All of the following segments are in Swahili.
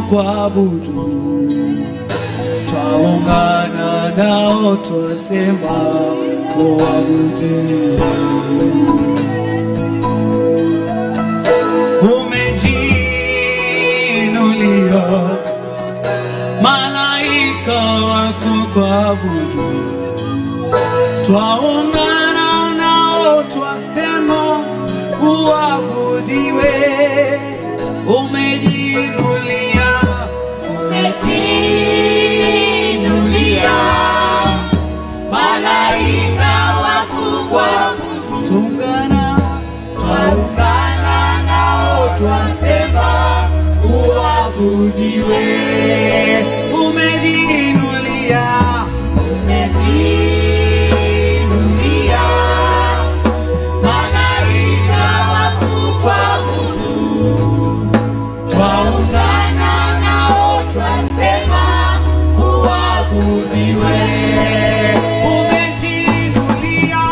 kukuabudu, twaungana nao twasema kuabudu. Umejiinulia malaika wako kuabudu, twaungana nao twasema uabudiwe. Umejiinulia, umejiinulia malaika wakubwa tungana twaungana nao twasema uabudiwe umejiinulia umejiinulia malaika wakubwa twaungana nao twasema uabudiwe umejiinulia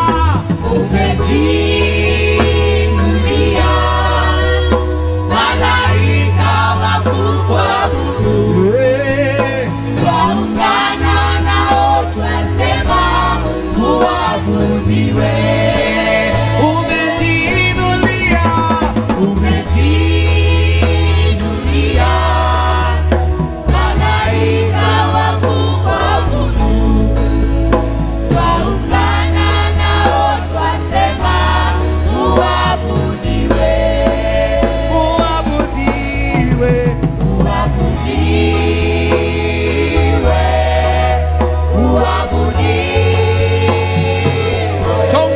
umejiinulia malaika wakubwa Eh, twaungana nao twasema uabudiwe umejiinulia umejiinulia malaika wakubwa twaungana nao twasema uabudiwe uabudiwe uabudiwe uabudiwe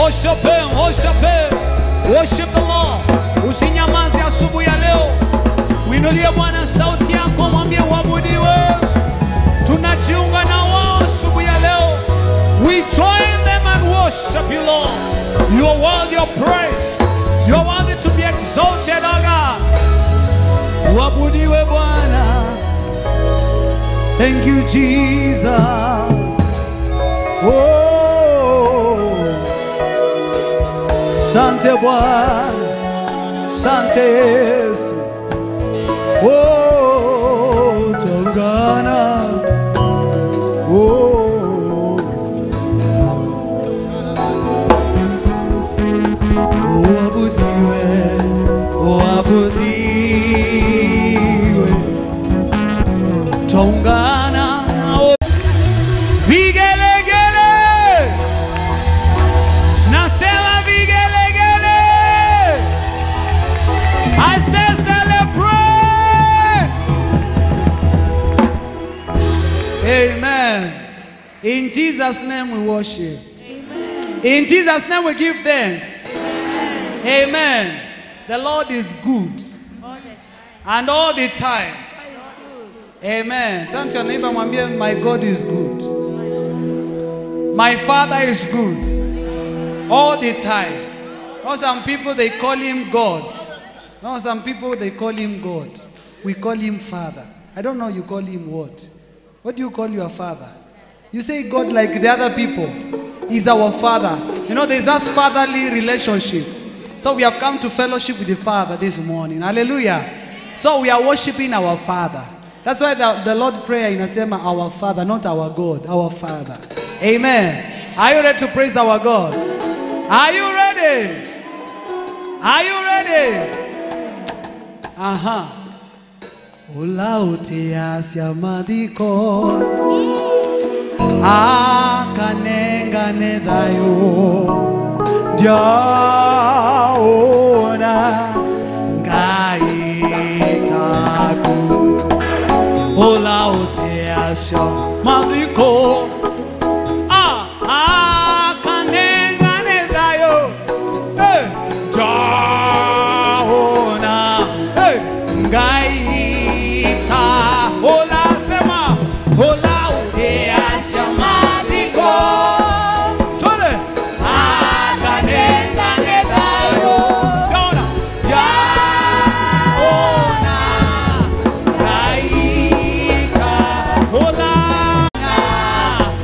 Worship him, worship him. Worship the Lord. Usinyamaze asubuhi ya leo. Winulie Bwana sauti yako, mwambie uabudiwe. Tunajiunga na wao asubuhi ya leo. We join them and worship you, Lord. You are worthy of praise. You are worthy to be exalted, O God. Uabudiwe Bwana. Thank you, Jesus. Oh, Sante Bwana, Sante Yesu. Oh, Tongana. Oh, uabudiwe, uabudiwe. Tongana nao vigelegele, nasema vigelegele. I say celebrate. Amen. In Jesus' name we worship. In Jesus' name we give thanks. Amen. The Lord is good. And all the time. Amen. Turn to your neighbor and mwambie, my God is good. My Father is good. All the time. Now some people they call him God. Now some people they call him God. We call him Father. I don't know you call him what. What do you call your father? You say God like the other people. He's our father. You know, there's that fatherly relationship. So we have come to fellowship with the Father this morning. Hallelujah. So we are worshiping our Father. That's why the, the Lord prayer inasema our Father, not our God, our Father. Amen. Are you ready to praise our God? Are you ready? Are you ready? Aha. Ulautia madiko akanengane thayo ndiaona ngaitaku ulautia madiko Ah, akanengane thayo Eh, ndiaona Eh, ngaita Ola sema Ola uteasha madiko Twende akanengane thayo Ndiaona Ndiaona ngaita Ola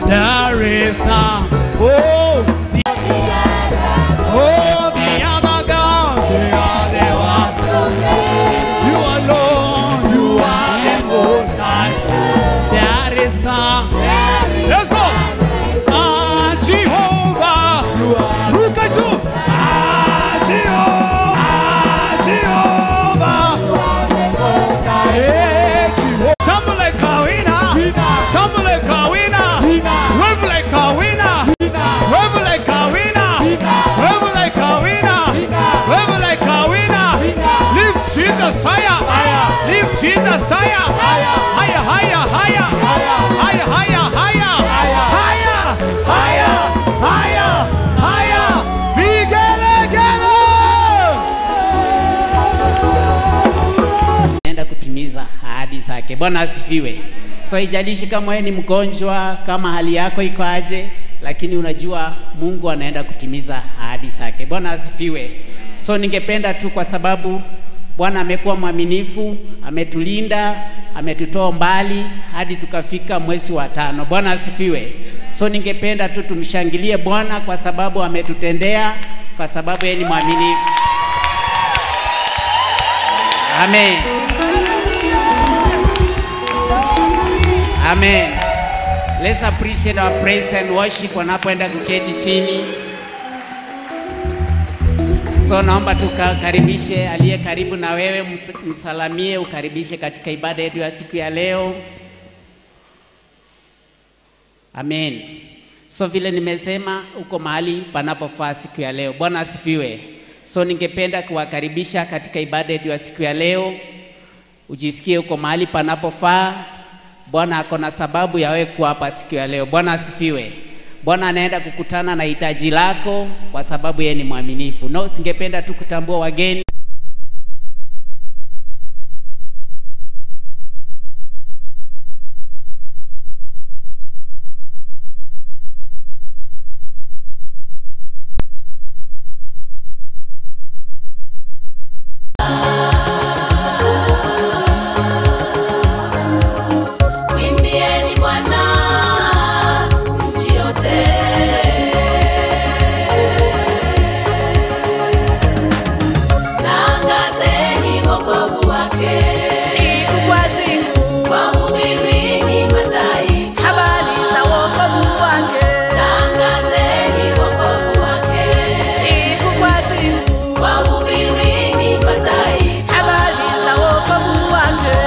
There is none. Oh, the, oh, the other God, they are the one. You alone, you are the most high. There is none. Let's go. Ah, Jehovah, you are. Look at you. Ah, Jehovah, ah, Jehovah. Hey, Jehovah. Something like a winner. Something like a winner. Wave like a winner. Wave like a winner. Wave like a winner. Wave like a winner. Lift Jesus higher. Lift Jesus higher. Higher, higher, higher. Higher, higher, higher. Higher, higher, higher, higher. Vigelegele. naenda kutimiza ahadi zake. Bwana asifiwe. So haijalishi kama wewe ni mgonjwa, kama hali yako iko aje, lakini unajua Mungu anaenda kutimiza ahadi zake. Bwana asifiwe. So ningependa tu kwa sababu Bwana amekuwa mwaminifu, ametulinda, ametutoa mbali hadi tukafika mwezi wa tano. Bwana asifiwe. So ningependa tu tumshangilie Bwana kwa sababu ametutendea, kwa sababu yeye ni mwaminifu. Amen. Amen. Let's appreciate our praise and worship wanapoenda kuketi chini. So naomba tukakaribishe aliye karibu na wewe, ms- msalamie, ukaribishe katika ibada yetu ya siku ya leo. Amen. So vile nimesema, uko mahali panapofaa siku ya leo. Bwana asifiwe. So ningependa kuwakaribisha katika ibada yetu ya siku ya leo, ujisikie uko mahali panapofaa. Bwana ako na sababu ya wewe kuwa hapa siku ya leo. Bwana asifiwe. Bwana anaenda kukutana na hitaji lako kwa sababu yeye ni mwaminifu. No, singependa tu kutambua wageni Mwimbieni Bwana nchi yote. Tangazeni wokovu wake. siku kwa siku Wahubirini mataifa. habari za wokovu wake Tangazeni wokovu wake. siku kwa siku Wahubirini mataifa. habari za wokovu wake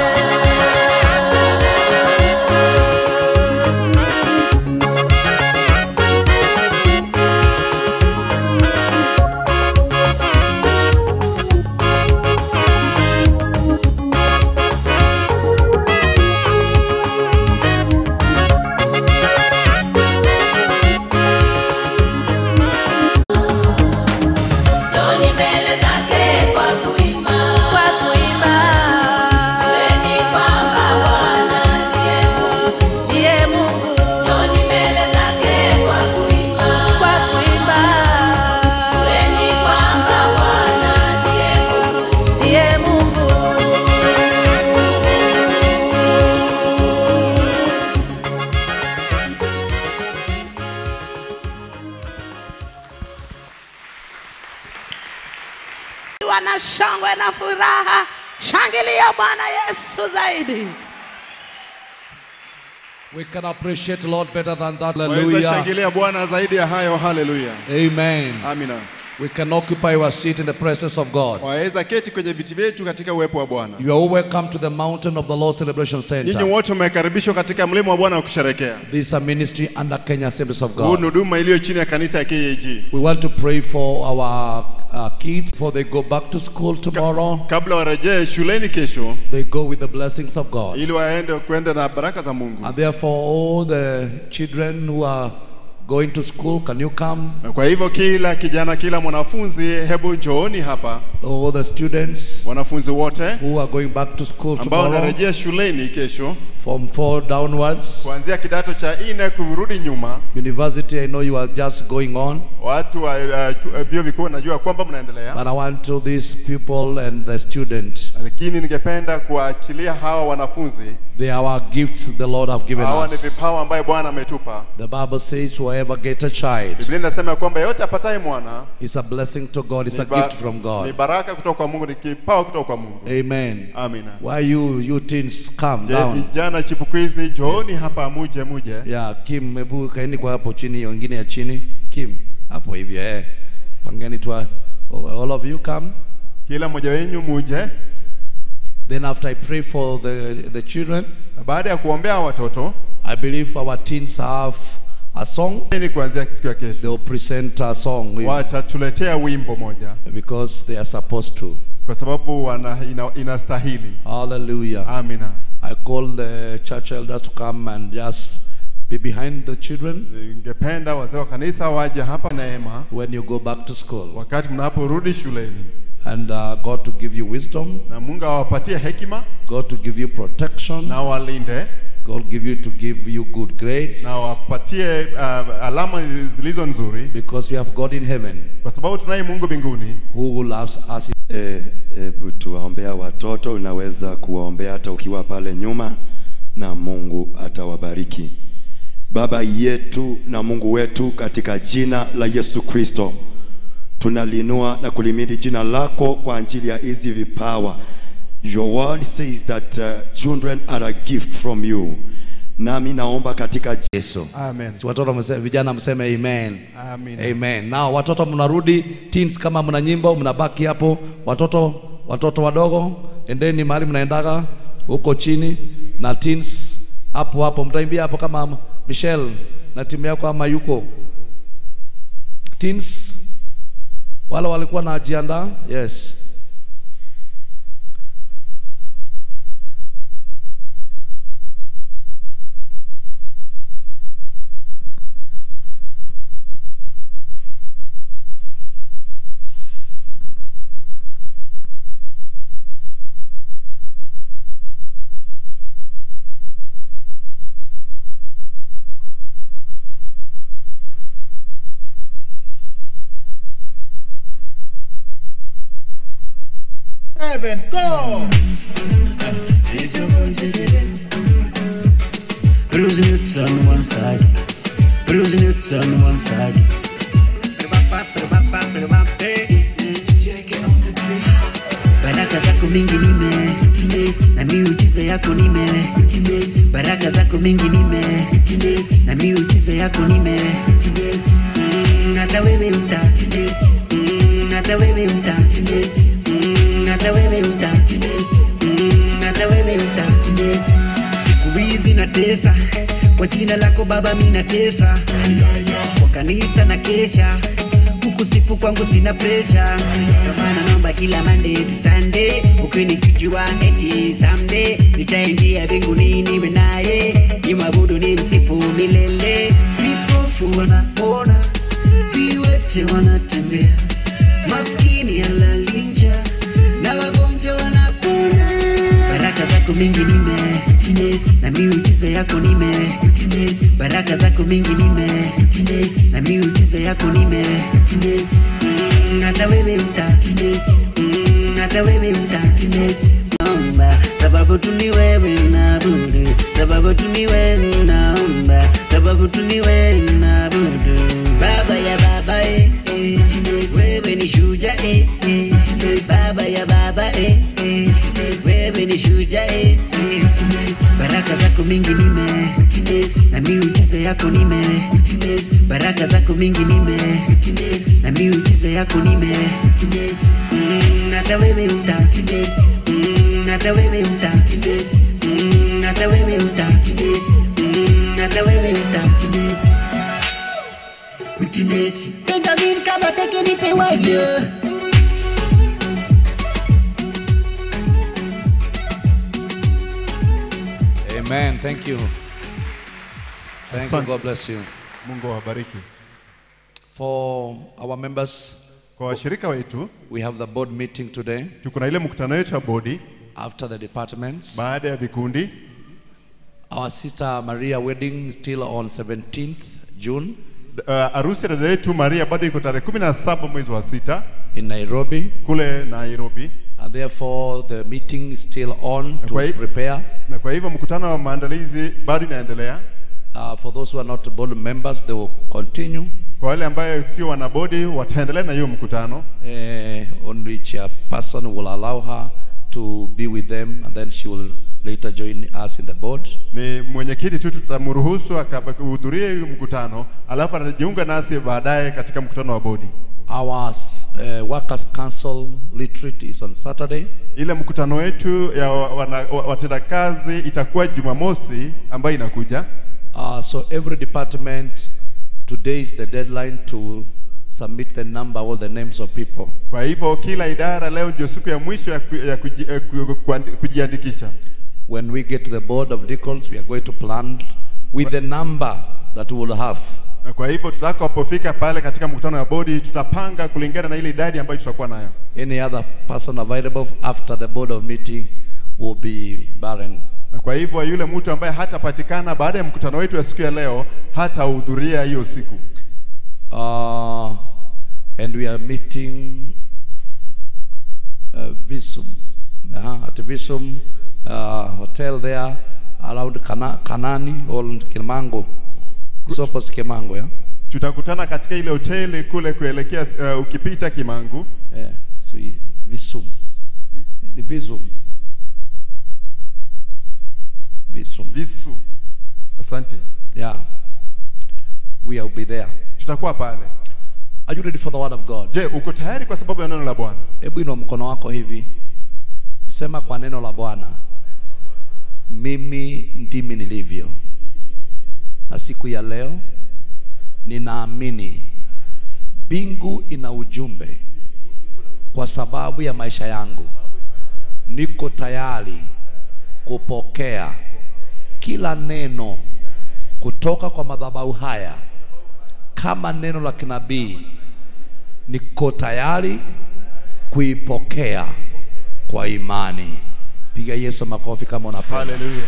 Njoni mbele zake kwa kuimba. kwa kuimba Jueni kwamba Bwana ndiye Mungu. ndiye Mungu Njoni mbele zake kwa kuimba. kwa kuimba Jueni kwamba Bwana ndiye Mungu. ndiye Mungu wana shangwe na furaha shangilia Bwana Yesu zaidi We can appreciate Lord better than that. Waweza Hallelujah. shangilia Bwana zaidi ya hayo. Haleluya, Amen. amina. We can occupy our seat in the presence of God. Waweza keti kwenye viti vyetu katika uwepo wa Bwana. You are all welcome to the mountain of the Lord Celebration Nyinyi Center. wote mmekaribishwa katika mlima wa Bwana wa kusherekea. This is a ministry under Kenya Assemblies of Huu ni God. huduma iliyo chini ya kanisa ya KAG. We want to pray for our uh, kids before they go back to school tomorrow. Kabla warejee shuleni kesho, They go with the blessings of God. ili waende kwenda na baraka za Mungu. And therefore, all the children who are going to school, can you come? Na kwa hivyo kila kijana, kila mwanafunzi, hebu njooni hapa, All the students wanafunzi wote who are going back to school ambao tomorrow, wanarejea shuleni kesho, from four downwards. kuanzia kidato cha nne kurudi nyuma. University, I know you are just going on, Watu wa uh, chu- uh, vyuo vikuu najua kwamba mnaendelea, but I want to these people and the students. lakini ningependa kuwaachilia hawa wanafunzi. They are our gifts the Lord have given Hawa ni us. vipawa ambayo Bwana ametupa. The Bible says, whoever get a child Biblia inasema kwamba yeyote apataye mwana is a blessing to God, it's a ni ba- gift from ni God. baraka kutoka kwa Mungu, ni kipawa kutoka kwa Mungu. Amen. Amina. Why you you teens calm Je, down? vijana chipukizi, njooni hapa, muje muje. Yeah, Kim, hebu kaeni kwa hapo chini, hiyo ingine ya chini. Kim, hapo hivyo eh. Pangeni tu. All of you come. Kila mmoja wenyu muje, Then after I pray for the the children, na baada ya kuombea watoto I believe our teens have a song. ni kuanzia siku ya kesho They'll present a song with- watatuletea wimbo moja, because they are supposed to. kwa sababu wana, ina, inastahili. Hallelujah. Amina. I call the church elders to come and just be behind the children Ningependa wazee wa kanisa waje hapa Neema when you go back to school. wakati mnaporudi shuleni, And uh, God to give you wisdom, na Mungu awapatie hekima God to give you protection, na walinde God give you to give you good grades na wapatie uh, alama zilizo nzuri, because we have God in heaven kwa sababu tunaye Mungu mbinguni who loves us. E, hebu tuwaombea watoto. Unaweza kuwaombea hata ukiwa pale nyuma, na Mungu atawabariki. Baba yetu na Mungu wetu, katika jina la Yesu Kristo, tunalinua na kulimidi jina lako kwa ajili ya hizi vipawa. Your word says that uh, children are a gift from you. Nami naomba katika Yesu. Amen. Si watoto mse, vijana mseme amen. Amen. Amen. Now watoto mnarudi teens, kama mna nyimbo mnabaki hapo. Watoto watoto wadogo, endeni mahali mnaendaga huko chini, na teens hapo hapo mtaimbia hapo kama Michelle na timu yako ama yuko teens wale walikuwa najiandaa. Yes. Seven, go! Bruce Newton one side, Bruce Newton one side. Baraka zako mingi nime na miujiza yako nime baraka zako mingi nime na miujiza yako nime Mm, hata wewe uta Mm, hata wewe uta Mm, hata wewe uta Mm, hata wewe uta siku hizi natesa kwa jina lako baba mi natesa kwa kanisa na kesha kukusifu kwangu sina presha Ndio maana naomba kila Monday to Sunday ukinikijua eti someday nitaingia mbinguni niwe naye nimwabudu ni msifu milele vipofu wanaona viwete wanatembea maskini alalinja na wagonjwa wanapona baraka zako mingi nime na miujiza yako nime baraka zako mingi nime na miujiza yako nime Mm, hata wewe uta Mm, hata wewe uta naomba sababu tu ni wewe naabudu sababu tu ni wewe naomba sababu tu ni wewe naabudu baba ya baba eh, eh. wewe ni shuja eh, eh. baba ya baba eh, eh. wewe ni shuja eh, eh. baraka zako mingi nime na miujiza yako nime baraka zako mingi nime na miujiza yako nime Mm, hata wewe uta Mm, hata wewe uta Mm, hata wewe uta Mm, hata wewe uta Benjamin Kabaseke nipe wayo Amen. Thank you. Thank you. Asante. God bless you. Mungu awabariki. For our members, Kwa washirika wetu we have the board meeting today tuko na ile mkutano wetu wa bodi after the departments. baada ya vikundi. Our sister Maria wedding still on 17th June Uh, harusi ya dada yetu Maria bado iko tarehe kumi na saba mwezi wa sita in Nairobi. kule Nairobi, And therefore, the meeting is still on to Kwa hi- prepare. na kwa hivyo mkutano wa maandalizi bado inaendelea. Uh, for those who are not board members, they will continue. Kwa wale ambayo sio wanabodi wataendelea na hiyo mkutano. Uh, only chairperson will allow her to be with them, and then she will later join us in the board. Ni mwenyekiti tu tutamruhusu akahudhuria hiyo mkutano, alafu atajiunga nasi baadaye katika mkutano wa bodi. Our uh, workers' council retreat is on Saturday. Ile mkutano wetu ya wa- wana- wa- watendakazi itakuwa Jumamosi ambayo inakuja. Uh, so every department, today is the deadline to submit the number, all the names of people. Kwa hivyo kila idara leo ndio siku ya mwisho ya, ku, ya kuji, eh, ku, kuandi- kujiandikisha. When we get to the board of deacons, we are going to plan with the number that we will have. Na kwa hivyo tutakapofika pale katika mkutano wa bodi tutapanga kulingana na ile idadi ambayo tutakuwa nayo. Any other person available after the board of meeting will be barren. Na kwa hivyo yule mtu ambaye hatapatikana baada ya mkutano wetu wa siku ya leo hatahudhuria hiyo siku. Uh, and we are meeting uh, Visum, uh, at Visum uh, hotel there around Kana, Kanani or Kilmango. It's opposite Kimango, yeah? Tutakutana katika ile hoteli kule kuelekea uh, ukipita Kimangu. Yeah, so we- Visum. Ni Visum. Visum. Visu. Asante. Yeah. We will be there. Tutakuwa pale. Are you ready for the word of God? Je, uko tayari kwa sababu ya neno la Bwana? Hebu inua mkono wako hivi, sema kwa neno la Bwana, mimi ndimi nilivyo, na siku ya leo ninaamini mbingu ina ujumbe kwa sababu ya maisha yangu. Niko tayari kupokea kila neno kutoka kwa madhabahu haya kama neno la kinabii niko tayari kuipokea kwa imani. Piga Yesu makofi kama unapenda. Haleluya.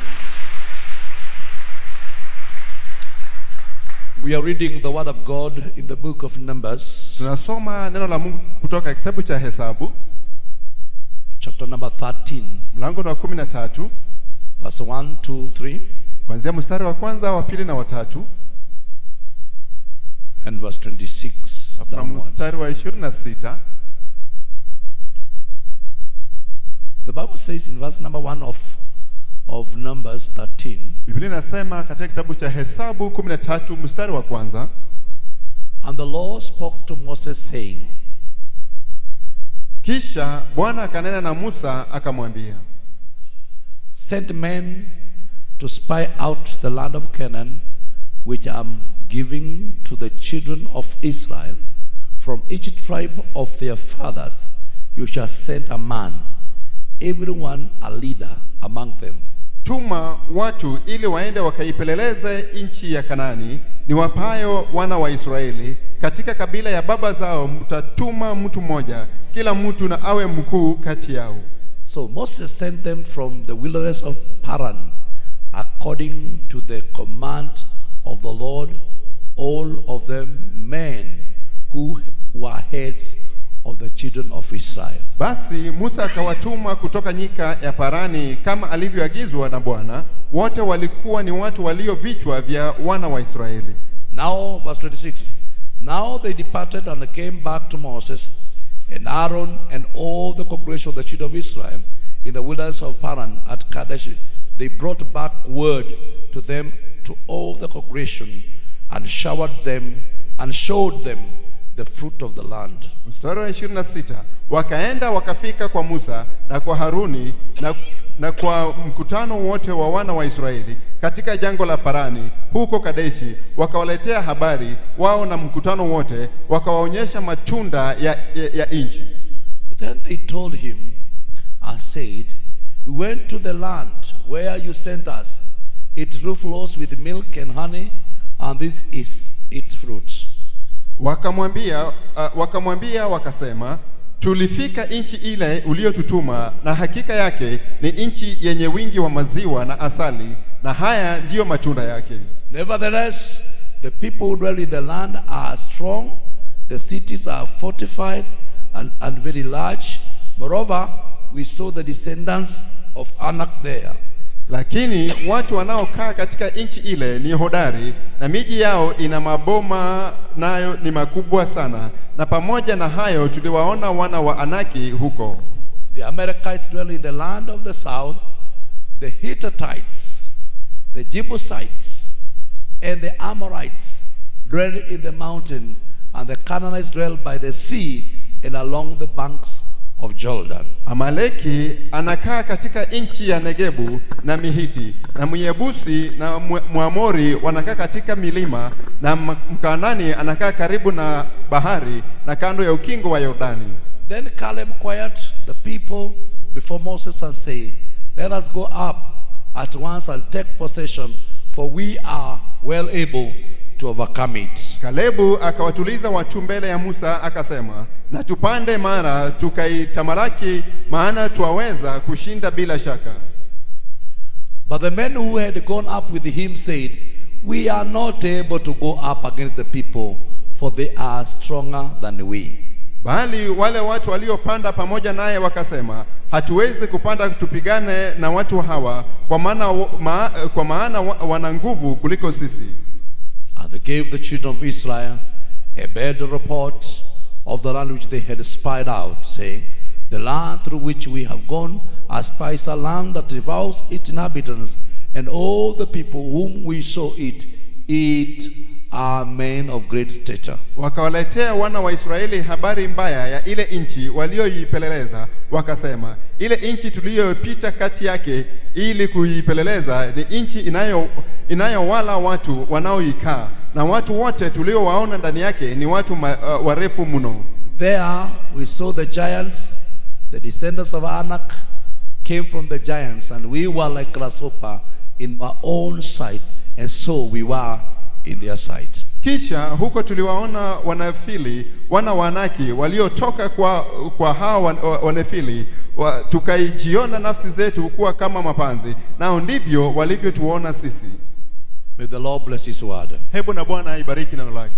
We are reading the word of God in the book of Numbers, Tunasoma neno la Mungu kutoka kitabu cha Hesabu chapter number 13, mlango wa kumi na tatu verse 1, 2, 3, kuanzia mstari wa kwanza, wa pili na watatu and verse 26 na downward. mstari wa ishirini na sita. The Bible says in verse number 1 of, of Numbers 13, Biblia inasema katika kitabu cha Hesabu kumi na tatu mstari wa kwanza, And the Lord spoke to Moses, saying, kisha Bwana akanena na Musa akamwambia, Send men to spy out the land of Canaan, which I am giving to the children of Israel. From each tribe of their fathers you shall send a man, everyone a leader among them. tuma watu ili waende wakaipeleleze nchi ya Kanani niwapayo wana wa Israeli. Katika kabila ya baba zao mtatuma mtu mmoja, kila mtu na awe mkuu kati yao. So Moses sent them from the wilderness of Paran, according to the command of the Lord, all of them men who were heads of the children of Israel. Basi Musa akawatuma kutoka nyika ya Parani kama alivyoagizwa na Bwana. Wote walikuwa ni watu walio vichwa vya wana wa Israeli. Now, verse 26. Now they departed and came back to Moses and Aaron and all the congregation of the children of Israel in the wilderness of Paran at Kadesh. They brought back word to them to all the congregation and showered them and showed them the fruit of the land. Mstari wa 26, wakaenda wakafika kwa Musa na kwa Haruni na, na kwa mkutano wote wa wana wa Israeli katika jango la Parani huko Kadeshi, wakawaletea habari wao na mkutano wote, wakawaonyesha matunda ya, ya, ya nchi. Then they told him and said, We went to the land where you sent us. It flows with milk and honey, and this is its fruit. Wakamwambia uh, wakamwambia wakasema, tulifika nchi ile uliyotutuma, na hakika yake ni nchi yenye wingi wa maziwa na asali, na haya ndiyo matunda yake. Nevertheless, the people who dwell in the land are strong, the cities are fortified and, and very large. Moreover, we saw the descendants of Anak there. Lakini watu wanaokaa katika nchi ile ni hodari, na miji yao ina maboma, nayo ni makubwa sana. Na pamoja na hayo tuliwaona wana wa Anaki huko. The Amalekites dwell in the land of the south, the Hittites, the Jebusites, and the Amorites dwell in the mountain, and the Canaanites dwell by the sea and along the banks of Jordan. Amaleki anakaa katika nchi ya Negebu na Mihiti, na Myebusi na Mwe- Mwamori wanakaa katika milima, na M- Mkanani anakaa karibu na bahari na kando ya ukingo wa Yordani. Then Caleb quieted the people before Moses and said, Let us go up at once and take possession, for we are well able to overcome it. Kalebu akawatuliza watu mbele ya Musa akasema, na tupande mara tukaitamalaki, maana twaweza kushinda bila shaka. But the men who had gone up with him said, We are not able to go up against the people, for they are stronger than we. Bali wale watu waliopanda pamoja naye wakasema, hatuwezi kupanda tupigane na watu hawa, kwa maana, ma, kwa maana wa- wana nguvu kuliko sisi. And they gave the children of Israel a bad report of the land which they had spied out, saying, The land through which we have gone as spies a land that devours its inhabitants, and all the people whom we saw it eat are men of great stature. Wakawaletea wana wa Israeli habari mbaya ya ile nchi walioipeleleza, wakasema, ile nchi tuliyopita kati yake ili kuipeleleza ni nchi inayo inayowala watu wanaoikaa, na watu wote tuliowaona ndani yake ni watu ma, uh, warefu mno. There we saw the giants, the descendants of Anak came from the giants, and we were like grasshopper in our own sight, and so we were in their sight. Kisha huko tuliwaona wanafili wana wanaki waliotoka kwa, kwa hao wan- wa- wanefili wa, tukaijiona nafsi zetu kuwa kama mapanzi, nao ndivyo walivyotuona sisi. May the Lord bless His word. Hebu na Bwana aibariki neno lake.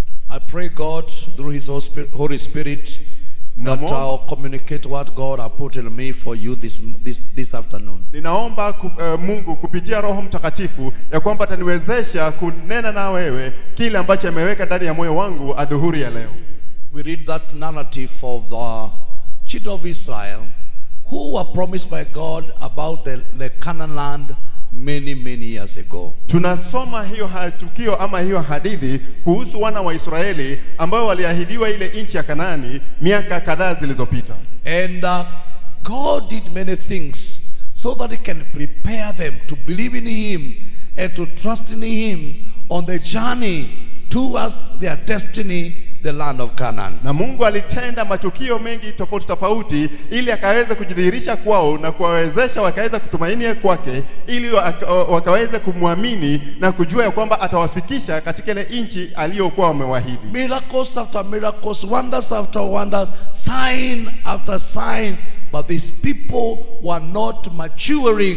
I pray God through His Hos- Holy Spirit that Namo. I'll communicate what God has put in me for you this, this, this afternoon. Ninaomba ku, uh, Mungu kupitia Roho Mtakatifu ya kwamba ataniwezesha kunena na wewe kile ambacho ameweka ndani ya moyo wangu adhuhuri ya leo. We read that narrative of the children of Israel who were promised by God about the, the Canaan land many, many years ago. Tunasoma hiyo ha- tukio ama hiyo hadithi kuhusu wana wa Israeli ambao waliahidiwa ile nchi ya Kanaani miaka kadhaa zilizopita. And uh, God did many things so that He can prepare them to believe in Him and to trust in Him on the journey towards their destiny, the land of Canaan. Na Mungu alitenda matukio mengi tofauti tofauti ili akaweze kujidhihirisha kwao na kuwawezesha wakaweza kutumainia kwake ili waka- wakaweze kumwamini na kujua ya kwamba atawafikisha katika ile nchi aliyokuwa wamewaahidi. Miracles after miracles, wonders after wonders, sign after sign. But these people were not maturing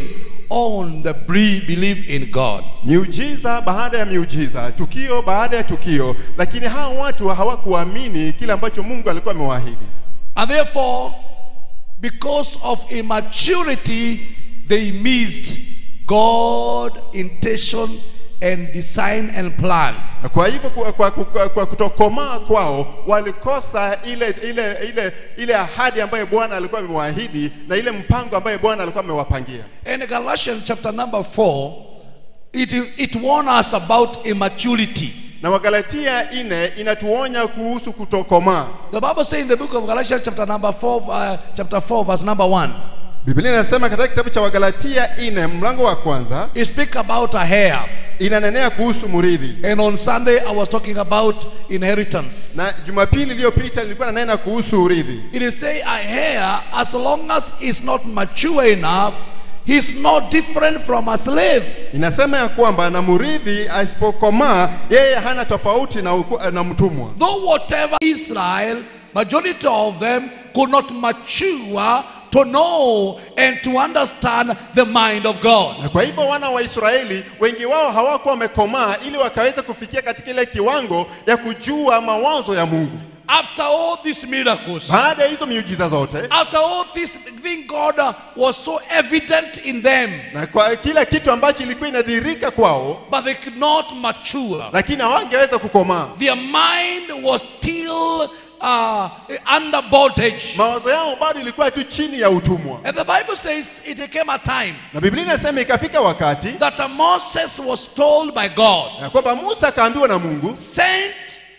on the bre- belief in God. Miujiza baada ya miujiza, tukio baada ya tukio, lakini hao watu hawakuamini kile ambacho Mungu alikuwa amewaahidi. And therefore, because of immaturity, they missed God' intention and design and plan. Na kwa hivyo kwa, kwa, kwa, kwa kutokomaa kwao walikosa ile ile ile ile ahadi ambayo Bwana alikuwa amewaahidi na ile mpango ambayo Bwana alikuwa amewapangia. In Galatians chapter number 4, it, it warns us about immaturity. Na Wagalatia ine inatuonya kuhusu kutokomaa. The Bible says in the book of Galatians chapter number 4, uh, chapter 4 verse number 1, Biblia inasema katika kitabu cha Wagalatia ine mlango wa kwanza it speaks about a hair. inanenea kuhusu murithi, And on Sunday, I was talking about inheritance. na Jumapili iliyopita nilikuwa nanena kuhusu urithi. It is say a hair, as long as it's not mature enough, he's not different from a slave. Inasema ya kwamba na murithi asipokomaa yeye hana tofauti na, uku, na mtumwa. Though whatever Israel majority of them could not mature to know and to understand the mind of God. Na kwa hivyo wana wa Israeli wengi wao hawakuwa wamekomaa ili wakaweza kufikia katika ile kiwango ya kujua mawazo ya Mungu. After all these miracles, Baada ya hizo miujiza zote after all this thing God uh, was so evident in them, na kwa kila kitu ambacho ilikuwa inadhihirika kwao, but they could not mature. lakini hawangeweza kukomaa. Their mind was still uh, under bondage. Mawazo yao bado ilikuwa tu chini ya utumwa, And the Bible says it came a time na Biblia inasema ikafika wakati that uh, Moses was told by God, ya kwamba Musa akaambiwa na Mungu, send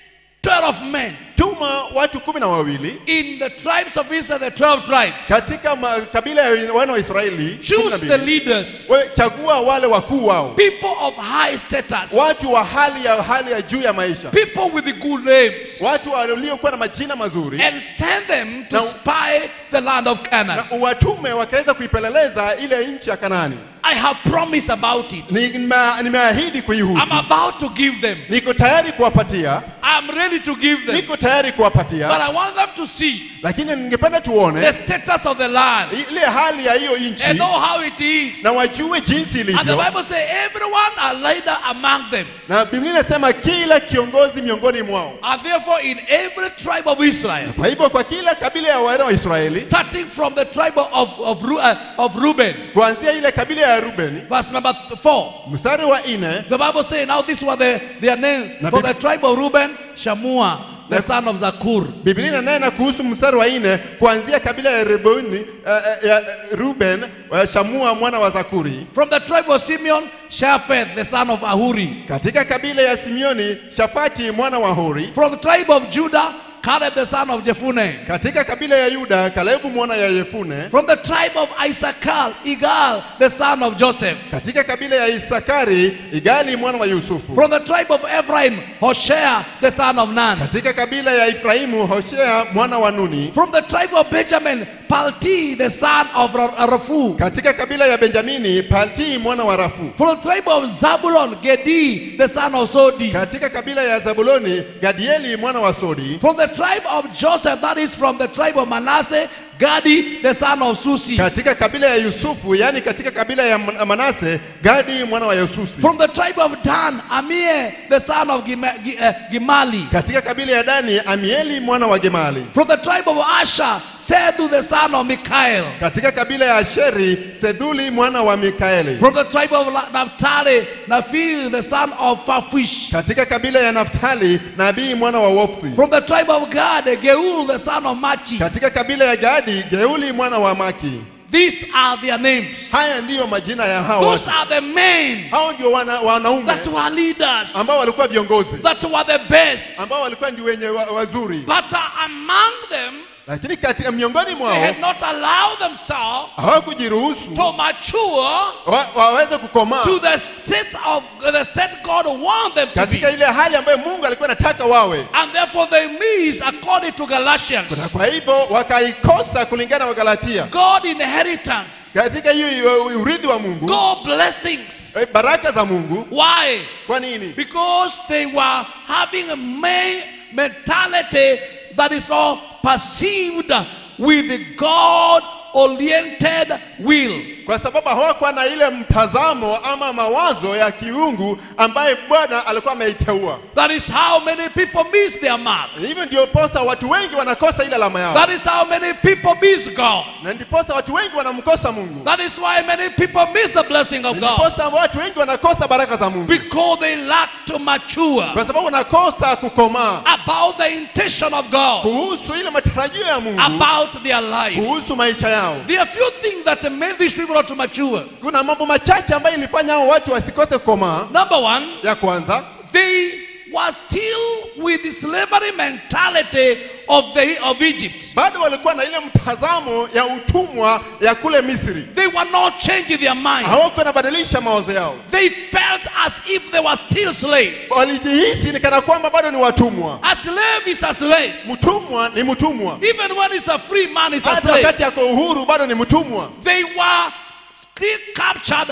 12 men tuma watu kumi na wawili in the tribes of Israel, the 12 tribes. katika makabila ya wana wa Israeli kumi na Choose the mbili. leaders, Wewe chagua wale wakuu wao, people of high status, watu wa hali ya hali ya juu ya maisha, people with good names, watu waliokuwa na majina mazuri, and send them to Now- spy the land of Canaan. na uwatume wakaweza kuipeleleza ile nchi ya Kanaani. I have promised about it. Nime- Nimeahidi kuihusu, I'm about to give them. niko tayari kuwapatia, I'm ready to give them. niko tayari But kuwapatia, I want them to see lakini ningependa the tuone status of the land ile hali ya hiyo and nchi know how it is. na wajue jinsi And the ilivyo. Bible says everyone a leader among them. Na Biblia inasema kila kiongozi miongoni mwao. And therefore, in every tribe of Israel, Kwa hivyo kwa kila kabila ya wana wa Israeli, starting from the tribe of, of, Ru- uh, of Reuben, kuanzia ile kabila ya Rubeni, verse number 4, mstari wa nne the Bible says, Now this was the, their name. Na For Bib- the tribe of Reuben, Shamua, the Na- son of Zakur. Biblia inanena kuhusu mstari wa nne kuanzia kabila ya Rubeni, uh, ya Ruben, uh, Shamua mwana wa Zakuri. From the tribe of Simeon, Shaphat, the son of Ahuri. Katika kabila ya Simeoni, Shafati mwana wa Hori. From the tribe of Judah, Caleb, the son of Jephunneh. Katika kabila ya Yuda, Kalebu mwana ya Yefune. From the tribe of Issachar, Igal, the son of Joseph. Katika kabila ya Isakari, Igali mwana wa Yusufu. From the tribe of Ephraim, Hoshea, the son of Nun. Katika kabila ya Efraimu, Hoshea mwana wa Nuni. From the tribe of Benjamin, Palti, the son of Ra- Raphu. Katika kabila ya Benjamini, Palti mwana wa Rafu. From the tribe of Zabulon, Gedi, the son of Sodi. Katika kabila ya Zabuloni, Gadieli mwana wa Sodi. From the tribe of Joseph, that is from the tribe of Manasseh, Gadi, the son of Susi. Katika kabila ya Yusufu, yani katika kabila ya Man- Manase, Gadi mwana wa Yusufu. From the tribe of Dan, Amir, the son of Gima- Gi- uh, Gimali. Katika kabila ya Dani, Amieli mwana wa Gemali. From the tribe of Asher, Sethu, the son of Mikael. Katika kabila ya Asheri, Seduli mwana wa Mikaeli. From the tribe of La- Naphtali, Naphil, the son of Fafish. Katika kabila ya Naftali, Nabii mwana wa Wofsi. From the tribe of Gad, Geul, the son of Machi. Katika kabila ya Gadi, Geuli mwana wa Maki. These are their names. Haya ndiyo majina ya hao Those watu. are the men Hao ndio wana, wanaume that were leaders, ambao walikuwa viongozi, that were the best. ambao walikuwa ndio wenye wa, wazuri, But uh, among them, lakini katika miongoni they mwao had not allowed themselves hawakujiruhusu to mature wa, waweze kukomaa to the state of the state God wanted them to be. katika ile hali ambayo Mungu alikuwa anataka wawe, And therefore they missed according to na Galatians. kwa hivyo wakaikosa kulingana na Wagalatia. God inheritance. Katika hiyo uh, urithi wa Mungu, God blessings. eh, baraka za Mungu. Why? Kwa nini? Because they were having a ma- mentality that is not perceived with the God oriented will. Kwa sababu hawakuwa na ile mtazamo ama mawazo ya kiungu ambaye Bwana alikuwa ameiteua. That is how many people miss their mark. Hivyo ndio posa watu wengi wanakosa ile alama yao, That is how many people miss God. na ndiposa watu wengi wanamkosa Mungu, That is why many people miss the blessing of God. ndiposa watu wengi wanakosa baraka za Mungu, Because they lack to mature kwa sababu wanakosa kukomaa about the intention of God, kuhusu ile matarajio ya Mungu, about their life. kuhusu maisha yao. There are few things that made these people not to mature. Kuna mambo machache ambayo ilifanya hao watu wasikose kukomaa. Number one, Ya kwanza, they were still with the slavery mentality of the of Egypt. bado walikuwa na ile mtazamo ya utumwa ya kule Misri, They were not changing their mind. hawakuwa wanabadilisha mawazo yao, They felt as if they were still slaves. walijihisi ni kana kwamba bado ni watumwa. A slave is a slave. Mtumwa ni mtumwa, Even when he's a free man, he's a hata slave. wakati ako uhuru bado ni mtumwa. They were still captured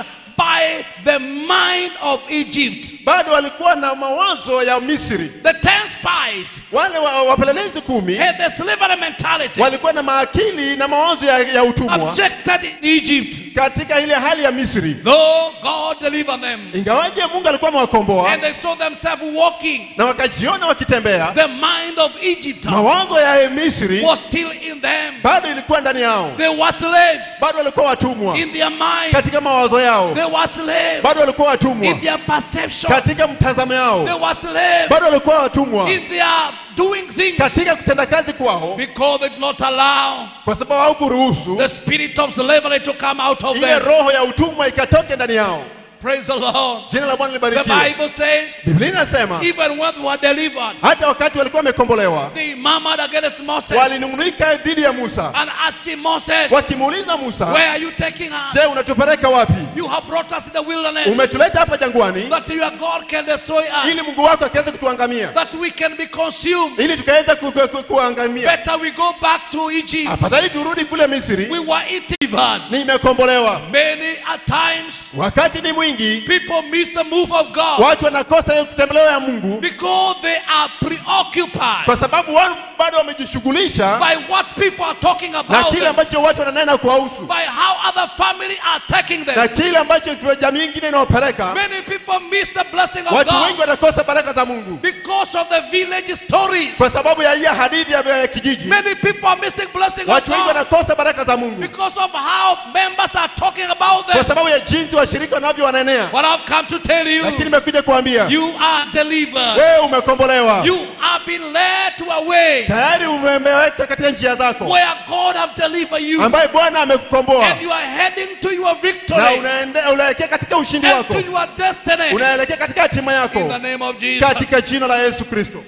by the mind of Egypt. bado walikuwa na mawazo ya misri The ten spies wale wa- wapelelezi kumi had the slavery mentality, walikuwa na maakili na mawazo ya, ya utumwa objected in Egypt. katika ile hali ya misri Though God delivered them, ingawaje mungu alikuwa amewakomboa and they saw themselves walking, na wakajiona wakitembea the mind of Egypt mawazo ya misri was still in them. bado ilikuwa ndani yao They were slaves bado walikuwa watumwa in their mind. katika mawazo yao They were slaves bado walikuwa watumwa in their perception. katika mtazamo They yao were slaves bado walikuwa watumwa in their doing things katika kutenda kazi kwao because they did not allow kwa sababu haukuruhusu the spirit of slavery to come out of ile them. roho ya utumwa ikatoke ndani yao Praise the Lord. jina la bwana The libarikiwe Bible says, biblia inasema even when they were delivered, hata wakati walikuwa wamekombolewa they murmured against Moses walinung'unika dhidi ya musa and asking Moses, wakimuuliza musa Where are you taking je us? unatupeleka wapi You have brought us in the wilderness umetuleta hapa jangwani that your God can destroy ili us, mungu wako akiweze kutuangamia that we can be consumed. ili tukaweza ku, ku, ku, kuangamia Better we go back to Egypt. afadhali turudi kule misri We were eaten. nimekombolewa Many a times wakati ni mwingi people miss the move of God watu wanakosa hiyo kutembelewa ya mungu because they are preoccupied kwa sababu wao bado wamejishughulisha by what people are talking na about kile them, ambacho watu wananena kuwahusu by how other family are taking na them. kile ambacho jamii ingine inawapeleka Many people miss the blessing of watu wengi God wanakosa baraka za mungu because of the village stories. kwa sababu ya hiyo hadithi ya ya kijiji Many people are missing blessing of watu wengi God wanakosa baraka za mungu because of how members are talking about kwa them. sababu ya jinsi washirika wanavyowanenea But I've come to tell you, lakini nimekuja kuambia you are delivered. wewe umekombolewa You have been led to a way tayari umeweka katika njia zako where God have delivered you, ambaye bwana amekukomboa and you are heading to your na victory unaende- unaelekea katika ushindi and wako to your destiny unaelekea katika hatima in yako the name of Jesus. katika jina la yesu kristo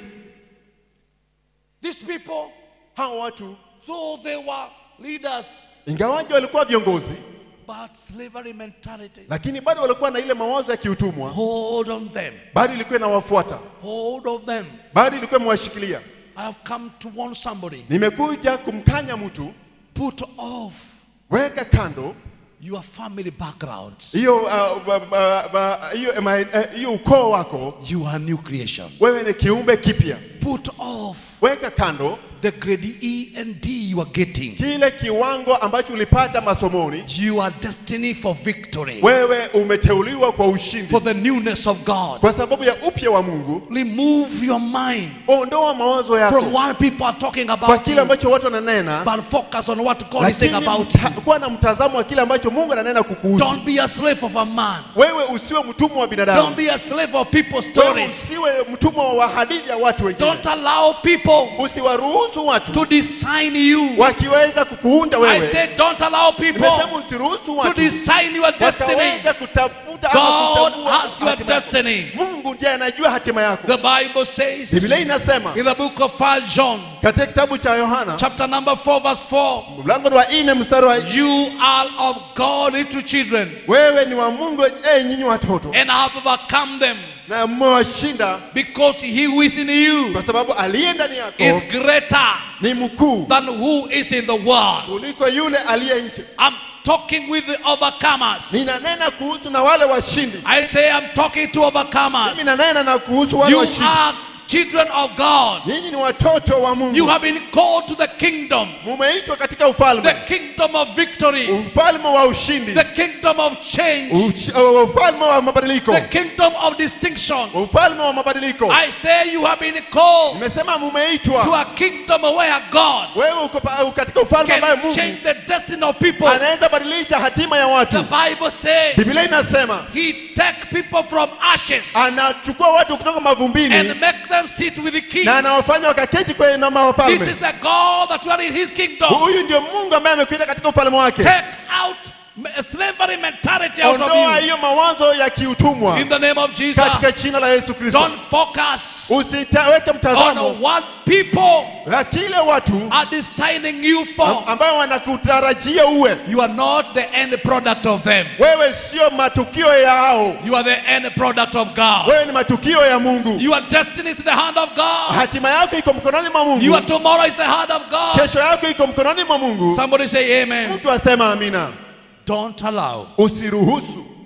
These people, hao watu though they were leaders, ingawaji walikuwa viongozi but slavery mentality lakini bado walikuwa na ile mawazo ya kiutumwa hold on them, bado ilikuwa inawafuata hold on them. bado ilikuwa imewashikilia I have come to warn somebody. nimekuja kumkanya mtu Put off weka kando your family background. hiyo uh, ba- ba- ba- hiyo ma- eh, hiyo ukoo wako You are new creation. wewe ni kiumbe kipya Put off weka kando the grade E and D you are getting. kile kiwango ambacho ulipata masomoni You are destined for victory, wewe umeteuliwa kwa ushindi for the newness of God. kwa sababu ya upya wa mungu Remove your mind ondoa mawazo yako from what people are talking kwa about kile you, ambacho watu wananena but focus on what God is saying lakini about mta- you. kuwa na mtazamo wa kile ambacho mungu ananena kukuhusu Don't be a slave of a man. wewe usiwe mtumwa wa Don't binadamu be a slave of people's wewe stories. usiwe mtumwa wa hadithi ya watu wengine Don't allow people usiwaruhusu watu to design you. wakiweza kukuunda I wewe said, don't allow nimesema people usiruhusu to watu design your destiny. wakaweza kutafuta ama God kutambua has your hatima yako. destiny. mungu ndiye anajua hatima yako The Bible says biblia inasema in the book of 1 John, katika kitabu cha yohana chapter number 4, verse 4, mlango wa nne mstari wa you are of God, little children, wewe ni wa mungu eh, nyinyi watoto and have overcome them, na mmewashinda because he who is in you kwa sababu aliye ndani yako is greater ni mkuu than who is in the world. kuliko yule aliye nje I'm talking with the overcomers. ninanena kuhusu na wale washindi I say I'm talking to overcomers. mimi nanena na kuhusu wale You washindi are children of God. nyinyi ni watoto wa You mungu have been called to the kingdom, mumeitwa katika the ufalme kingdom of victory, ufalme wa ushindi the kingdom of change, Uch- uh, ufalme wa mabadiliko the kingdom of distinction. ufalme wa mabadiliko I say you have been called nimesema to mumeitwa a kingdom where God wewe uko pa- katika ufalme ambaye can mungu change the destiny of people. anaweza badilisha hatima ya The watu Bible says biblia inasema He take people from ashes anachukua watu kutoka mavumbini and make them sit with the kings. na anawafanya wakaketi kwenye na This mawafalme is the God that you are in His kingdom. huyu ndio mungu ambaye amekuita katika ufalme wake Take out m- slavery mentality out of ondoa you. hiyo mawazo ya kiutumwa In the name of Jesus. katika jina la yesu kristo Don't focus usitaweke on mtazamo what people ya kile watu are designing you for. ambayo wanakutarajia uwe You are not the end product of them. wewe sio matukio yao You are the end product of God. wewe ni matukio ya mungu Your destiny is in the hand of God. hatima yako iko mkononi mwa mungu Your tomorrow is the hand of God. kesho yako iko mkononi mwa mungu Somebody say amen. mtu asema amina Don't allow usiruhusu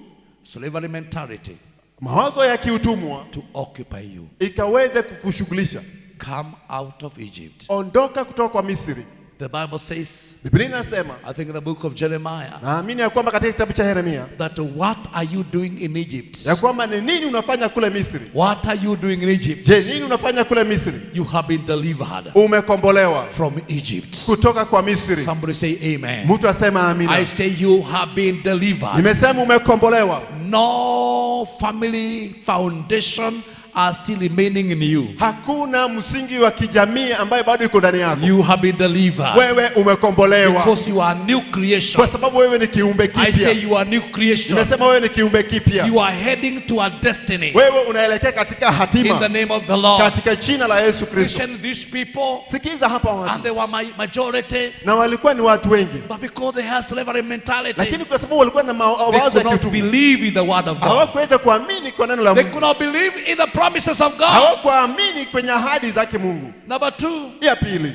slavery mentality mawazo ya kiutumwa to occupy you. ikaweze kukushughulisha. Come out of Egypt. Ondoka kutoka kwa Misri. The Bible says, Biblia inasema, I think in the book of Jeremiah, naamini ya kwamba katika kitabu cha Yeremia that what are you doing in Egypt? ya kwamba ni nini unafanya kule Misri? What are you doing in Egypt? Je, nini unafanya kule Misri? You have been delivered Umekombolewa from Egypt. kutoka kwa Misri. Somebody say amen. Mtu asema I amina. say you have been delivered. Nimesema umekombolewa. No family foundation are still remaining in you. Hakuna msingi wa kijamii ambaye bado iko ndani yako. You have been delivered Wewe umekombolewa because you are new creation. kwa sababu wewe ni kiumbe I say kipya. you are new creation. Nimesema wewe ni kiumbe kipya. You are heading to a destiny Wewe unaelekea katika in the hatima name of the Lord. katika jina la Yesu Kristo. Listen, these people, Sikiza hapa and watu, they were my majority, na walikuwa ni watu wengi, but because they had slavery mentality, lakini kwa sababu walikuwa na they mawazo ya could not kiutumwa, believe in the word of God. hawakuweza kuamini kwa neno la They Mungu, could not believe in the promises of God. hawakuamini kwenye ahadi zake Mungu. Number two, Ya pili,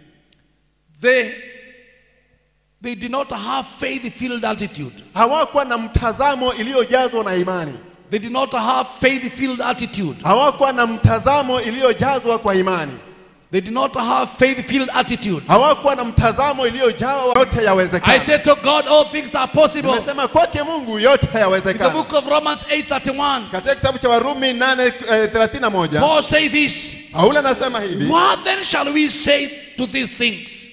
they they did not have faith-filled attitude. hawakuwa na mtazamo iliyojazwa na imani, They did not have faith-filled attitude. hawakuwa na mtazamo iliyojazwa kwa imani, They did not have faith-filled attitude. hawakuwa na mtazamo iliyojawa yote I yawezekana. said to God, all things are possible. Nimesema kwake Mungu yote In the yawezekana. book of Romans 8:31, Katika kitabu cha Warumi 8:31 Paul say this. Paulo anasema hivi, What then shall we say to these things?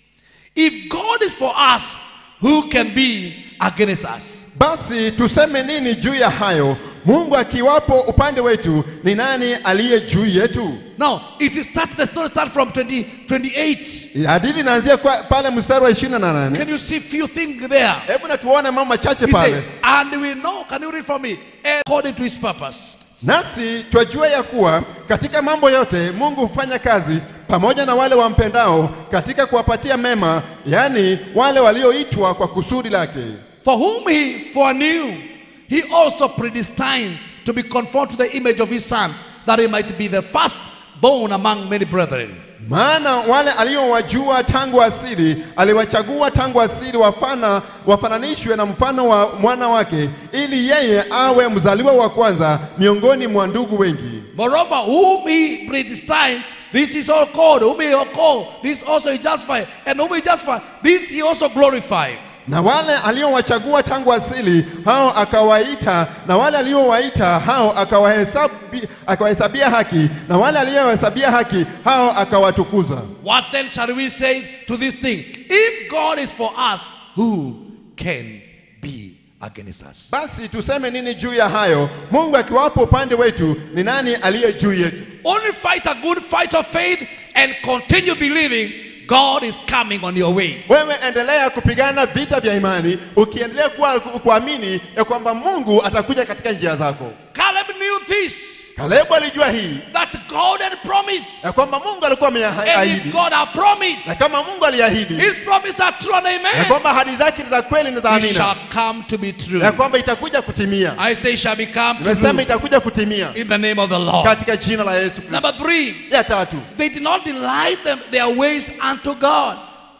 If God is for us, who can be against us? basi tuseme nini juu ya hayo? Mungu akiwapo upande wetu, ni nani aliye juu yetu? Now, it is start the story start from 20, 28. Hadithi inaanzia kwa- pale mstari wa 28. Can you see few things there? Hebu na tuone mambo machache He pale. said, and we know, can you read for me? According to his purpose. Nasi twajua ya kuwa katika mambo yote Mungu hufanya kazi pamoja na wale wampendao katika kuwapatia mema, yaani wale walioitwa kwa kusudi lake. For whom he foreknew, he also predestined to be conformed to the image of his son, that he might be the firstborn among many brethren. Maana wale aliowajua tangu asili aliwachagua tangu asili wafana wafananishwe na mfano wa mwana wake, ili yeye awe mzaliwa wa kwanza miongoni mwa ndugu wengi. Moreover, whom he predestined, this is all called. Whom he called, this also he justified. And whom he justified, this he also glorified. Na wale aliowachagua tangu asili hao akawaita, na wale aliowaita hao akawahesabi- akawahesabia haki, na wale aliowahesabia haki hao akawatukuza. What then shall we say to this thing? If God is for us, who can be against us? Basi tuseme nini juu ya hayo? Mungu akiwapo upande wetu, ni nani aliye juu yetu? Only fight a good fight of faith and continue believing God is coming on your way. Wewe endelea kupigana vita vya imani, ukiendelea kuwa kuamini ya kwamba Mungu atakuja katika njia zako. Caleb knew this Kalebu alijua hii that God had promised. ya kwamba Mungu alikuwa And if ameahidi, God had promised, na kama Mungu aliahidi His promises are true and ya amen. kwamba ahadi zake ni za kweli na za It shall amina, come to be true. ya kwamba itakuja kutimia. I say shall become Nimesema true itakuja kutimia in the name of the Lord. katika jina la Yesu Kristo. Number three, Ya tatu, they did not delight them, their ways unto God.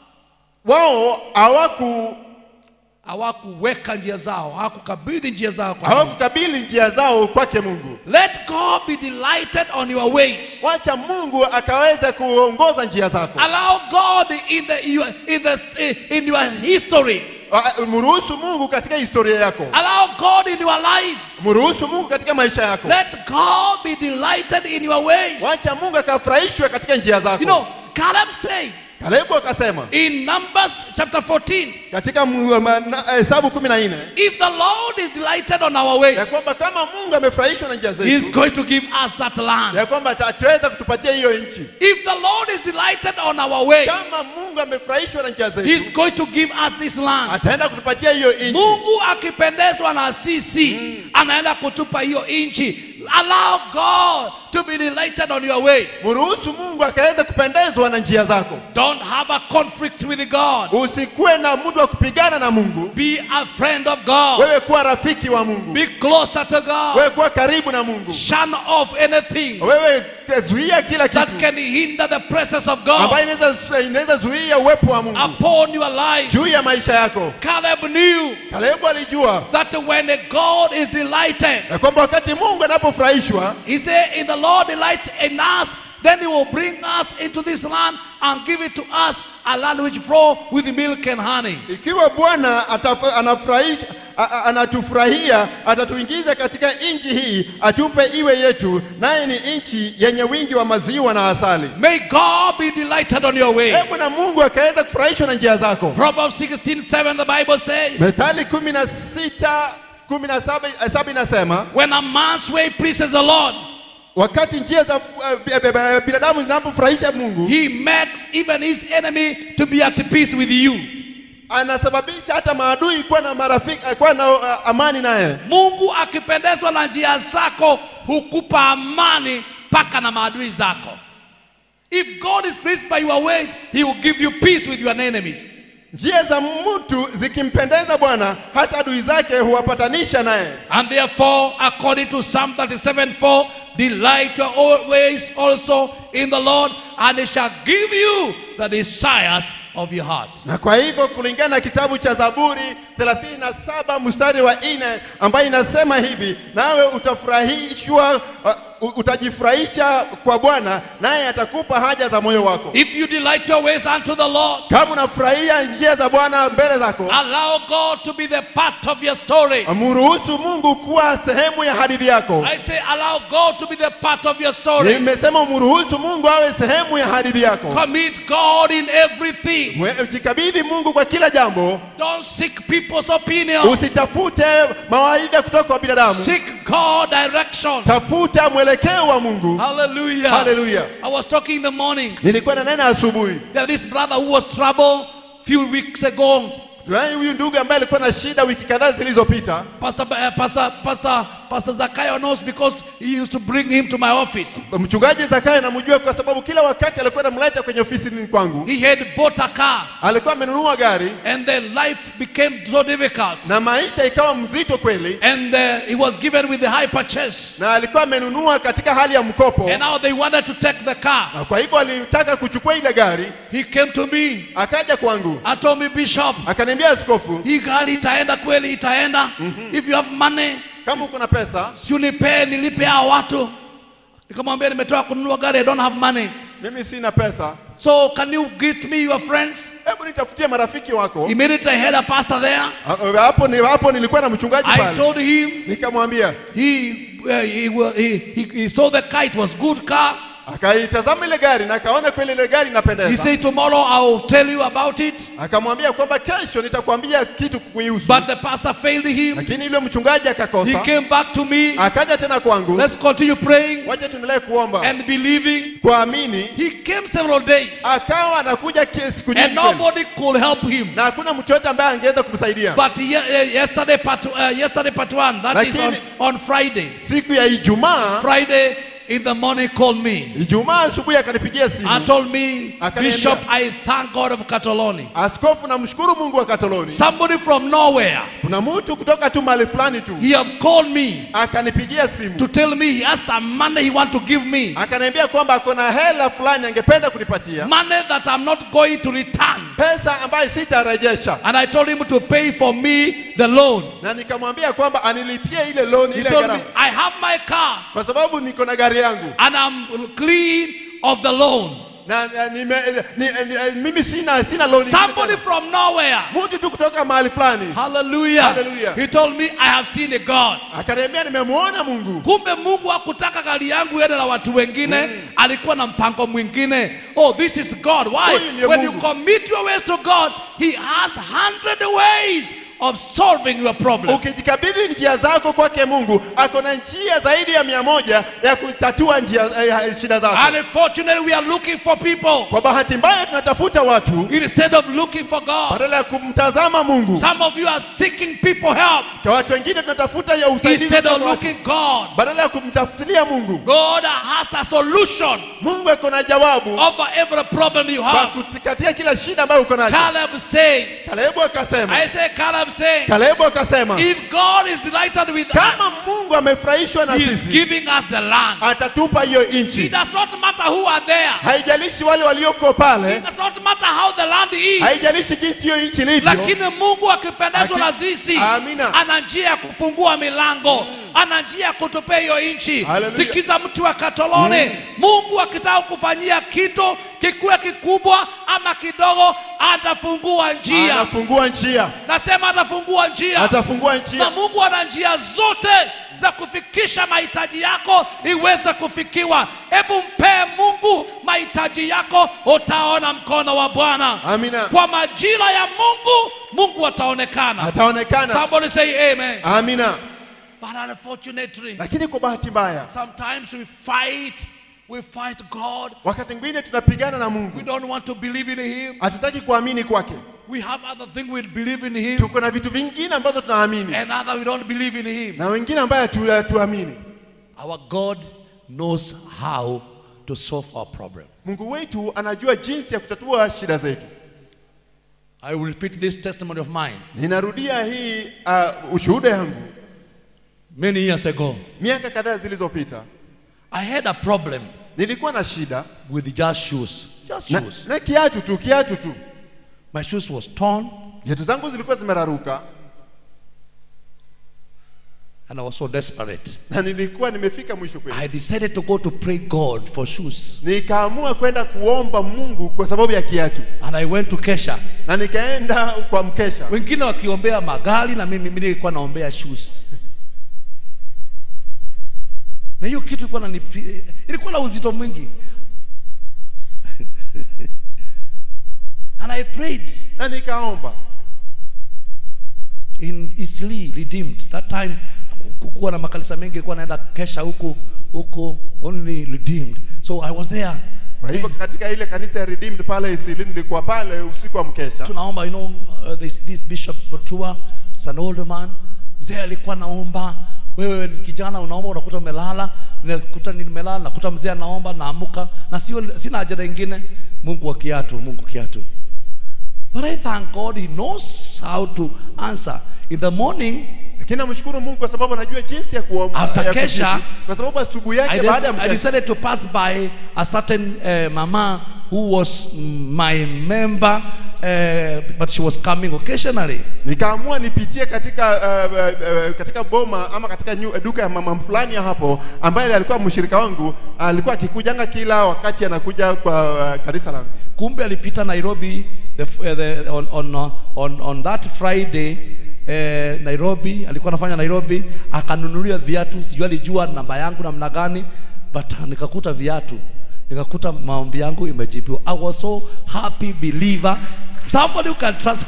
wao hawaku Hawakuweka njia zao, hawakukabidhi njia zao kwa Mungu. hawakukabili njia zao kwake Mungu. Let God be delighted on your ways. Wacha Mungu akaweze kuongoza njia zako. Allow God in the your, in the in your history. Ah, Mruhusu Mungu katika historia yako, Allow God in your life. mruhusu Mungu katika maisha yako. Let God be delighted in your ways. Wacha Mungu akafurahishwe katika njia zako. You know, Caleb say Kalebu akasema in Numbers chapter 14, katika mu- ma- na- Hesabu kumi na nne if the Lord is delighted on our ways, ya kwamba kama Mungu amefurahishwa na njia He's zetu, going to give us that land. ya kwamba ata- ataweza kutupatia hiyo nchi. If the Lord is delighted on our ways, Kama Mungu amefurahishwa na njia He's zetu, going to give us this land. ataenda kutupatia hiyo nchi. Mungu akipendezwa na sisi anaenda kutupa hiyo nchi. Allow God to be delighted on your way. Mruhusu Mungu akaweze kupendezwa na njia zako. Don't have a conflict with God. Usikuwe na muda wa kupigana na Mungu. Be a friend of God. Wewe kuwa rafiki wa Mungu. Be closer to God. Wewe kuwa karibu na Mungu. Shun off anything Wewe ikazuia kila that kitu can hinder the presence of God ambayo inaweza inaweza zuia uwepo wa Mungu upon your life. juu ya maisha yako. Caleb knew Kalebu alijua that when God is delighted, ya kwamba wakati Mungu anapofurahishwa he said, if the Lord delights in us, then he will bring us into this land and give it to us, a land which flow with milk and honey. ikiwa Bwana atafa- anafurahisha a- a- anatufurahia atatuingiza katika nchi hii atupe iwe yetu, naye ni nchi yenye wingi wa maziwa na asali. May God be delighted on your way. Hebu na Mungu akaweza kufurahishwa na njia zako. Proverbs 16 7, the Bible says, Methali kumi na sita kumi na saba eh, saba inasema When a man's way pleases the Lord, wakati njia za eh, bi- bi- bi- binadamu zinapofurahisha Mungu, he makes even his enemy to be at peace with you. anasababisha hata maadui kuwa na marafiki eh, kuwa na uh, amani naye. Mungu akipendezwa na njia zako hukupa amani mpaka na maadui zako. If God is pleased by your ways, he will give you peace with your enemies. Njia za mtu zikimpendeza Bwana, hata adui zake huwapatanisha naye. And therefore, according to Psalm 37 4, delight your ways also in the Lord, and he shall give you the desires of your heart. Na kwa hivyo kulingana na kitabu cha Zaburi 37 mstari wa nne ambayo inasema hivi, nawe utafurahishwa uh, utajifurahisha kwa Bwana, naye atakupa haja za moyo wako. If you delight your ways unto the Lord, Kama unafurahia njia za Bwana mbele zako, allow God to be the part of your story. mruhusu Mungu kuwa sehemu ya hadithi yako. I say, allow God to be the part of your story. Nimesema umruhusu Mungu awe sehemu ya hadithi yako. Commit God in everything. Mwe- Jikabidhi Mungu kwa kila jambo, Don't seek people's opinion. usitafute mawaidha kutoka kwa binadamu, Seek God direction. tafuta mwelekeo wa Mungu. Hallelujah. Hallelujah. I was talking in the morning. Nilikuwa na nena asubuhi, There this brother who was troubled few weeks ago. tunaye huyu ndugu ambaye alikuwa na shida wiki kadhaa zilizopita. Pastor, uh, Pastor, Pastor, Pastor Zakayo knows because he used to bring him to my office. Mchungaji Zakayo namjua kwa sababu kila wakati alikuwa anamleta kwenye ofisi kwangu. He had bought a car Alikuwa amenunua gari and then life became so difficult. na maisha ikawa mzito kweli, And uh, he was given with the high purchase. na alikuwa amenunua katika hali ya mkopo, And now they wanted to take the car. na kwa hivyo alitaka kuchukua ile gari. He came to me. Akaja kwangu I told me, Bishop, akaniambia, askofu, hii gari itaenda kweli, itaenda. If you have money, kama uko na pesa si unipe nilipe hao watu. Nikamwambia nimetoka kununua gari, I don't have money. mimi sina pesa, So can you get me your friends? hebu nitafutie marafiki wako. Immediately I had a pastor there. Ha- Hapo ni hapo nilikuwa na mchungaji I pale, told him nikamwambia, he, uh, he, wa- he, he, he saw the car, it was good car. akaitazama ile gari na akaona kweli ile gari He inapendeza, said tomorrow I will tell you about it. akamwambia kwamba kesho nitakwambia kitu kuihusu, But the pastor failed him. lakini yule mchungaji He akakosa. came back to me. Akaja tena kwangu, Let's continue praying wacha tuendelee kuomba and believing. kuamini. He came several days Akawa anakuja ke- siku and nyingi kweli. nobody could help him. na hakuna mtu yote ambaye angeweza kumsaidia. But ye, uh, yesterday, part, uh, yesterday part one, that is on, Lakini- on Friday. Siku ya Ijumaa, Friday in the morning called me Ijumaa asubuhi akanipigia and simu, told me, Akaniambia- Bishop, I thank God of Catalonia. askofu, namshukuru Mungu wa Katoloni. Somebody from nowhere, Kuna mtu kutoka tu mahali fulani tu he have called me akanipigia simu to tell me he has some money he want to give me. akaniambia kwamba ako na hela fulani angependa kunipatia Money that I'm not going to return. pesa ambayo sitarejesha, And I told him to pay for me the loan. na nikamwambia kwamba anilipie ile loan He ile told me, gharama, I have my car kwa sababu niko na gari yangu and I'm clean of the loan. na, na nime, ni, ni, mimi sina sina loan ingine Somebody tena. from nowhere. mtu tu kutoka mahali fulani Hallelujah. Hallelujah. He told me, I have seen a God. akaniambia nimemwona Mungu. kumbe mungu hakutaka gari yangu ende na watu wengine alikuwa na mpango mwingine oh this is god why Huyu ndiye when you Mungu. commit your ways to god he has hundred ways of solving your problem Ukijikabidhi njia zako kwake Mungu, ako na njia zaidi ya mia moja ya kutatua njia eh, shida zako. and unfortunately we are looking for people Kwa bahati mbaya tunatafuta watu instead of looking for god badala ya kumtazama Mungu. some of you are seeking people help Kwa watu wengine tunatafuta ya usaidizi instead of kutoka watu. looking god badala ya kumtafutilia Mungu. god has a solution Mungu ako na jawabu over every problem you kwa have kutikatia kila shida ambayo uko nayo. caleb said Kalebu akasema, i say caleb saying, Kalebu akasema if God is delighted with kama us, Mungu amefurahishwa na He is sisi giving us the land. atatupa hiyo It nchi. does not matter who are there. Haijalishi wale walioko It pale, does not matter how the land is. haijalishi jinsi hiyo nchi ilivyo. lakini mungu akipendezwa na Aki- sisi Amina. ana njia ya kufungua milango ana njia ya kutupea hiyo nchi Hallelujah. sikiza mtu wa katolone mungu akitaka kufanyia kitu kikuwe kikubwa ama kidogo atafungua njia Anafungua njia, nasema atafungua njia atafungua na njia. mungu ana njia zote za kufikisha mahitaji yako iweze kufikiwa hebu mpee mungu mahitaji yako utaona mkono wa bwana Amina, kwa majira ya mungu mungu ataonekana ataonekana. somebody say amen Amina. but unfortunately Lakini kwa bahati mbaya, sometimes we fight we fight god wakati mwingine tunapigana na we Mungu, don't want to believe in him hatutaki kuamini kwake. we have other things we believe in him Tuko na vitu vingine ambazo tunaamini and other we don't believe in him na wengine ambaye hatu- hatuamini. Our God knows how to solve our problem. Mungu wetu anajua jinsi ya kutatua shida zetu. I will repeat this testimony of mine. Ninarudia hii uh, ushuhuda yangu Many years ago, miaka kadhaa zilizopita, I had a problem nilikuwa na shida with just shoes. Just na, shoes. na kiatu tu, kiatu tu. My shoes was torn Viatu zangu zilikuwa zimeraruka and I was so desperate. na nilikuwa nimefika mwisho kweli. I decided to go to pray God for shoes. Nikaamua kwenda kuomba Mungu kwa sababu ya kiatu, And I went to Kesha. na nikaenda kwa mkesha. Wengine wakiombea magari na mimi mimi nilikuwa naombea shoes. Na hiyo kitu ilikuwa na ilikuwa na uzito mwingi. and I prayed na nikaomba in Isli redeemed that time kukuwa na makanisa mengi ilikuwa naenda kesha huku huku only redeemed so I was there kwa hivyo katika ile kanisa ya Redeemed pale Isili, nilikuwa pale usiku wa mkesha. tunaomba you know uh, this, this bishop Botua is an old man mzee alikuwa naomba wewe ni kijana unaomba unakuta umelala nakuta nimelala nakuta mzee anaomba naamuka na sio sina ajenda ingine Mungu wa kiatu Mungu kiatu but I thank God he knows how to answer in the morning Lakini namshukuru Mungu kwa sababu anajua jinsi ya kuomba After ya kesha, kujibu. kwa sababu asubuhi I, yake des- baada ya I mkesha decided to pass by a certain uh, mama who was my member uh, but she was coming occasionally nikaamua nipitie katika uh, uh, uh, katika boma ama katika nyu, duka ya mama fulani ya hapo ambaye alikuwa mshirika wangu alikuwa akikujanga kila wakati anakuja kwa uh, kanisa langu kumbe alipita nairobi the, f- uh, the, on, on, uh, on, on that friday eh, nairobi alikuwa anafanya nairobi akanunulia viatu sijui alijua namba yangu namna gani but uh, nikakuta viatu nikakuta maombi yangu imejibiwa i was so happy believer somebody who can trust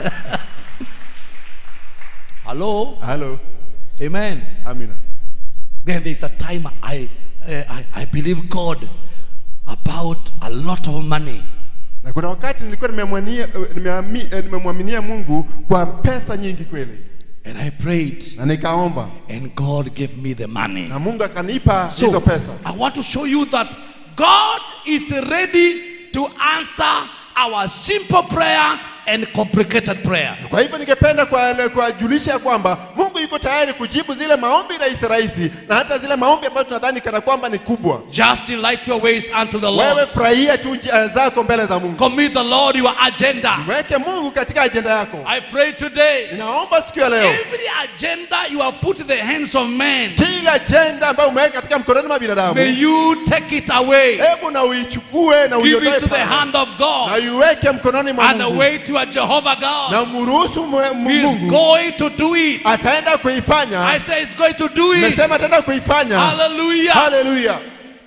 hello halo amen amina then there is a time I, uh, I, I believe God about a lot of money. na kuna wakati nilikuwa nimemwania- nimeami- eh, nimemwaminia Mungu kwa pesa nyingi kweli And I prayed, na nikaomba and God gave me the money. na Mungu akanipa hizo So, pesa I want to show you that God is ready to answer our simple prayer and complicated prayer. Kwa hivyo ningependa kwa- kuwajulisha ya kwamba Mungu yuko tayari kujibu zile maombi rahisi rahisi na hata zile maombi ambayo tunadhani kana kwamba ni kubwa. Just delight your ways unto the Wewe Lord. furahia tu njia zako mbele za Mungu, Commit the Lord your agenda. weke Mungu katika ajenda yako. I pray today. Ninaomba siku ya leo Every agenda you have put in the hands of men, kila ajenda ambayo umeweka katika mkononi mwa binadamu, may you take it away. hebu na uichukue na Give uiondoe it to the pale. hand of na God iweke mkononi mwa and Mungu away to a Jehovah God. na mruhusu mwe- He is Mungu going to do it. ataenda I kuifanya. say he's going to do it. Nimesema ataenda kuifanya. Hallelujah. Haleluya!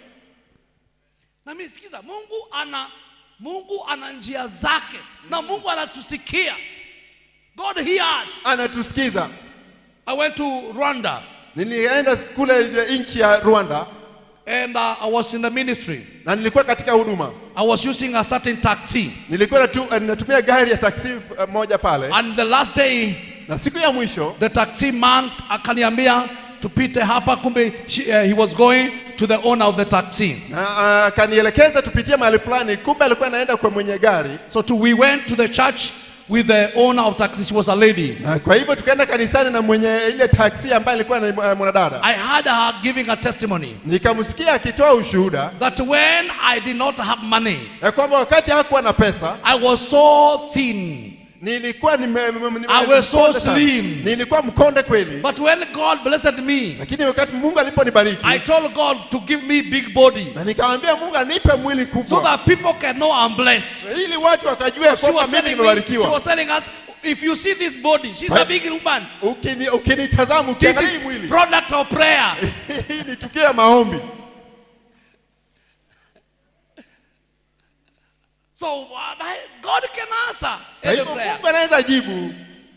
na mimi sikiza mungu ana mungu ana njia zake na mungu anatusikia god hears Anatusikiza. i went to rwanda Nilienda kule nchi ya Rwanda and uh, i was in the ministry na nilikuwa katika huduma i was using a certain taxi nilikuwa natu, eh, natumia gari ya taksi eh, moja pale and the last day na siku ya mwisho the taxi man akaniambia tupite hapa kumbe she, uh, he was going to the owner of the taxi na ah, akanielekeza tupitie mahali fulani kumbe alikuwa anaenda kwa mwenye gari so to, we went to the church with the owner of taxi. She was a lady. Na kwa hivyo tukaenda kanisani na mwenye ile taksi ambaye alikuwa ni eh, mwanadada. I heard her giving a testimony Nikamsikia akitoa ushuhuda that when I did not have money, ya kwamba wakati hakuwa na pesa I was so thin. nilikuwa nime, nime, nime, I was so mkonde sana. slim. nilikuwa mkonde kweli, But when God blessed me, lakini wakati Mungu aliponibariki I told God to give me big body na nikamwambia Mungu anipe mwili so kubwa that people can know I'm blessed. ili watu wakajua ya She kwamba was mimi telling me, she nimebarikiwa. was telling us, if you see this body, she's a Right. big woman. Ukini- Ukinitazama This ukiangalia hii is mwili product of prayer. hii ni tukio ya maombi. So uh, God can answer Kwa any hivyo prayer. Mungu anaweza jibu.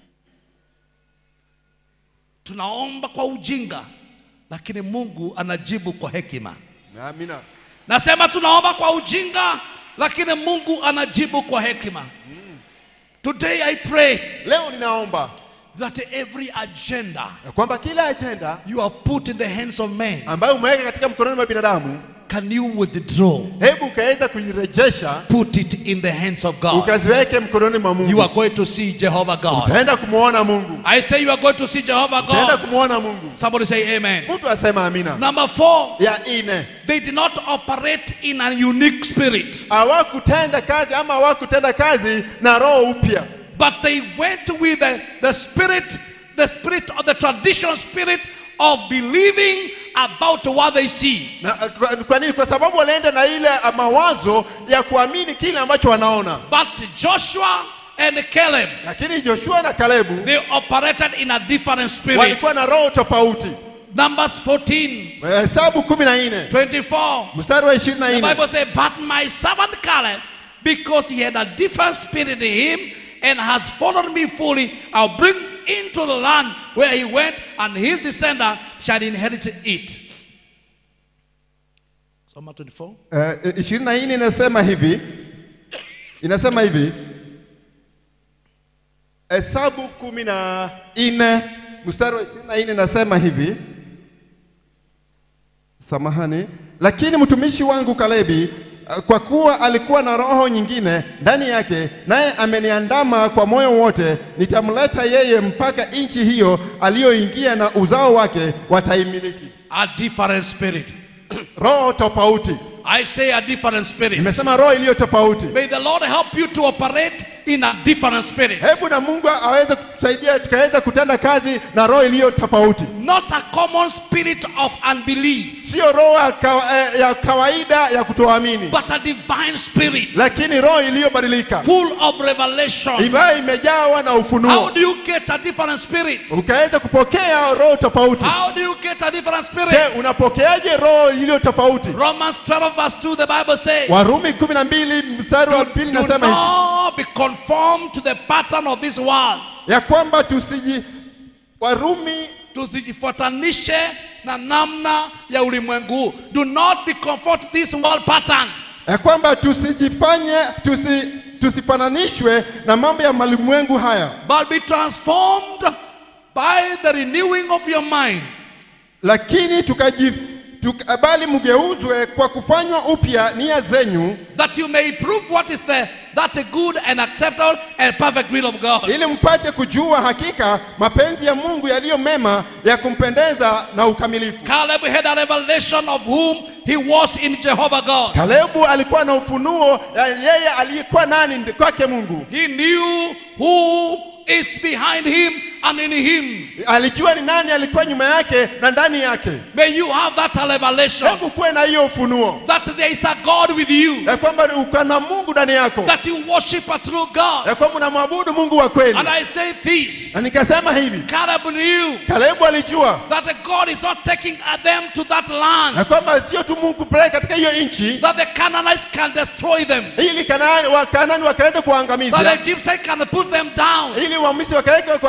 Tunaomba kwa ujinga, lakini Mungu anajibu kwa hekima. Amina. Nasema tunaomba kwa ujinga, lakini Mungu anajibu kwa hekima. Today I pray Leo ninaomba that every agenda ya kwamba kila ajenda you have put in the hands of men, ambayo umeweka katika mkononi mwa binadamu, can you withdraw? hebu ukaweza kuirejesha Put it in the hands of God. ukaziweke mkononi mwa You Mungu, are going to see Jehovah God. utaenda kumwona Mungu, I say you are going to see Jehovah utaenda God. kumwona Mungu. Somebody say amen. Mtu asema amina. Number four, Ya ine, they did not operate in a unique spirit, hawakutenda kazi ama hawakutenda kazi na roho upya, but they went with the, the spirit, the spirit of the traditional spirit of believing about what they see. na kwa, kwa nini? Kwa sababu walienda na ile mawazo ya kuamini kile ambacho wanaona. But Joshua and Caleb, Lakini Joshua na Kalebu they operated in a different spirit. walikuwa na roho tofauti. Numbers 14, Hesabu kumi na nne 24. mstari wa ishirini na The nne Bible says, But my servant Caleb, because he had a different spirit in him and has followed me fully, I'll bring into the land where he went, and his descendant shall inherit it. Soma 24. Eh, ishirini na nne inasema hivi, inasema hivi Hesabu kumi na nne mstari wa ishirini na nne inasema hivi, samahani, lakini mtumishi wangu Kalebi eh, kwa kuwa alikuwa na roho nyingine ndani yake, naye ameniandama kwa moyo wote, nitamleta yeye mpaka nchi hiyo aliyoingia, na uzao wake wataimiliki. A different spirit. Roho tofauti, I say a different spirit. nimesema roho iliyo tofauti. May the Lord help you to operate in a different spirit. Hebu na Mungu aweze kutusaidia tukaweza kutenda kazi na roho iliyo tofauti, Not a common spirit of unbelief, sio roho ya, kawa, eh, ya kawaida ya kutoamini, but a divine spirit lakini roho iliyobadilika full of revelation. ambayo imejawa na How ufunuo, do you get a different spirit? ukaweza kupokea roho tofauti. How do you get a different Je, spirit? unapokeaje roho iliyo tofauti? Romans 12 verse 2 the Bible says, Warumi kumi na mbili mstari wa pili Do nasema hivi not be conformed to the pattern of this world. ya kwamba tusiji Warumi Tusijifuatanishe na namna ya ulimwengu. huu. Do not be conformed to this world pattern. ya kwamba tusijifanye tusi, tusifananishwe na mambo ya malimwengu haya But be transformed by the renewing of your mind. lakini tukaji tuka, bali mgeuzwe kwa kufanywa upya nia zenyu that you may prove what is the that good and acceptable and perfect will of God. ili mpate kujua hakika mapenzi ya Mungu yaliyo mema ya kumpendeza na ukamilifu. Caleb had a revelation of whom he was in Jehovah God. Kalebu alikuwa na ufunuo ya yeye aliyekuwa nani ndi- kwake Mungu. He knew who is behind him and in him. Alijua ni nani alikuwa nyuma yake na ndani yake. May you have that revelation Hebu kuwe na hiyo ufunuo that there is a God with you, ya kwamba uko na Mungu ndani yako, that you worship a true God. ya kwamba unamwabudu Mungu wa kweli. And I say this Na nikasema hivi, Caleb knew Kalebu alijua that God is not taking them to that land, ya kwamba sio tu Mungu kupeleka katika hiyo nchi that the Canaanites can destroy them, ili Kanaani Wakanani wakaweza that kuangamiza the Egyptians can put them down. ili Wamisri wakaweka wakaweza kuwaweka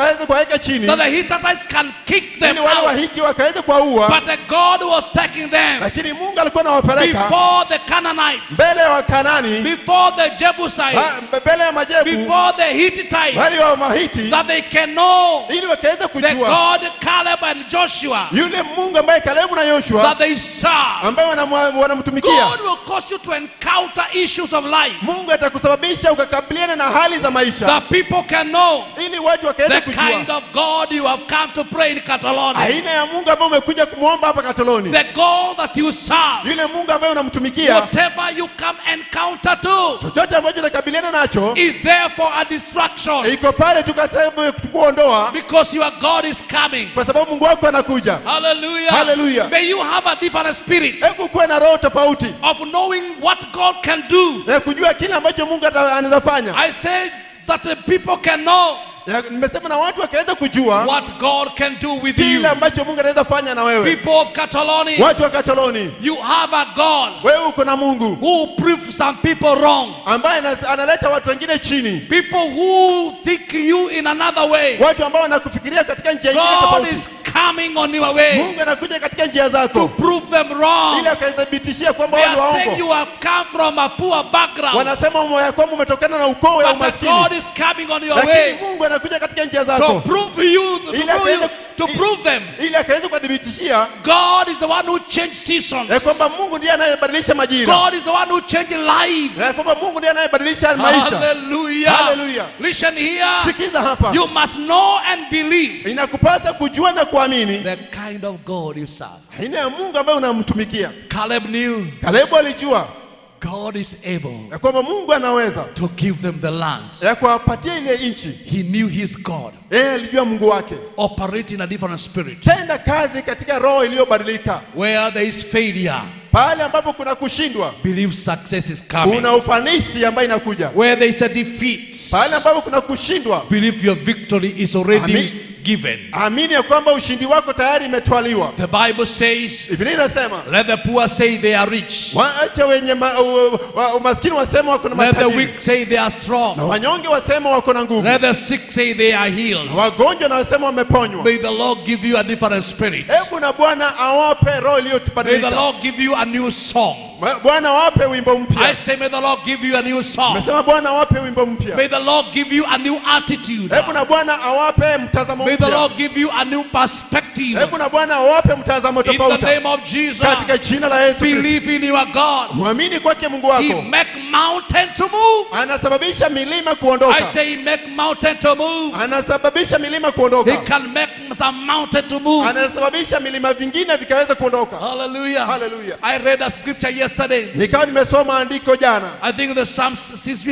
wakaweka chini that the Hittites can kick them ili wale out. wahiti wakaweza kuwaua But the God was taking them lakini mungu alikuwa anawapeleka before the Canaanites, mbele ya wakanani before the Jebusites, ba- mbele ya majebu before the Hittites, bali wa mahiti that they can know ili wakaweza the kujua God Caleb and Joshua yule mungu ambaye kalebu na yoshua that they serve. ambaye wanamwa- wanamtumikia God will cause you to encounter issues of life mungu atakusababisha ukakabiliana na hali za maisha that people can know ili watu wakaweza the kind kujua of God you have come to pray in Catalonia, aina ya mungu ambaye umekuja kumwomba hapa katoloni the God that you serve. yule mungu ambaye unamtumikia Whatever you come encounter to chochote ambacho utakabiliana nacho is there for a distraction iko pale tukatabu kuondoa because your God is coming. kwa sababu mungu wako anakuja Hallelujah. Hallelujah. May you have a different spirit hebu kuwe na roho tofauti of knowing what God can do. ya kujua kile ambacho mungu ata- anaweza fanya I say that the people can know Ya, nimesema na watu wakaweza kujua what God can do with you. kile ambacho mungu anaweza fanya na wewe People of Catalonia, watu wa katoloni you have a God wewe uko na mungu who proves some people wrong. ambaye anas- analeta watu wengine chini People who think you in another way. watu ambao wanakufikiria katika njia nyingine God tofauti is coming on your way mungu anakuja katika njia to zako prove them wrong. ili akaithibitishia kwamba They wewe ni are saying waongo you have come from a poor background, wanasema moyo kwamba umetokana na ukoo ya but that umaskini God is coming on your way lakini mungu anakuja katika njia to zako prove you, to Ili prove, you, akaweze- to prove them. ili akaweza kuwadhibitishia God is the one who changed seasons. ya kwamba mungu ndiye anayebadilisha majira God is the one who changed life. ya kwamba mungu ndiye anayebadilisha maisha Hallelujah. Hallelujah. Listen here. sikiza hapa You must know and believe inakupasa kujua na kuamini the kind of God you serve. aina ya mungu ambaye unamtumikia Caleb knew kalebu alijua God is able ya kwamba mungu anaweza to give them the land. ya kuwapatia ile nchi He knew his God. yeye alijua mungu wake Operate in a different spirit. tenda kazi katika roho iliyobadilika Where there is failure, pale ambapo kuna kushindwa believe success is coming. kuna ufanisi ambayo inakuja Where there is a defeat, pale ambapo kuna kushindwa believe your victory is already Amen. given. amini ya kwamba ushindi wako tayari imetwaliwa The Bible says, biblia inasema let the poor say they are rich. waache wenye ma, u, wa, umaskini wasema wako na Let the matajiri weak say they are na strong. wanyonge wasema wako na nguvu Let the sick say they are healed. na wagonjwa na wasema wameponywa May the Lord give you a different spirit. hebu na bwana awape roho May the iliyobadilika Lord give you a new song. Ma- bwana awape wimbo I mpya say, may the Lord give you a new song. mesema bwana awape wimbo mpya May the Lord give you a new attitude. hebu na bwana awape mtazamo May the mpya Lord give you a new perspective. hebu na bwana awape mtazamo In the tofauti name of Jesus, katika jina la yesu Kristo. believe in your God. mwamini kwake mungu He wako make mountain to move. anasababisha milima I kuondoka say he make mountain to move. anasababisha milima He kuondoka can make some mountain to move. anasababisha milima vingine vikaweza kuondoka Hallelujah. Hallelujah. I read a scripture yesterday. nikawa nimesoma andiko jana I think the Psalms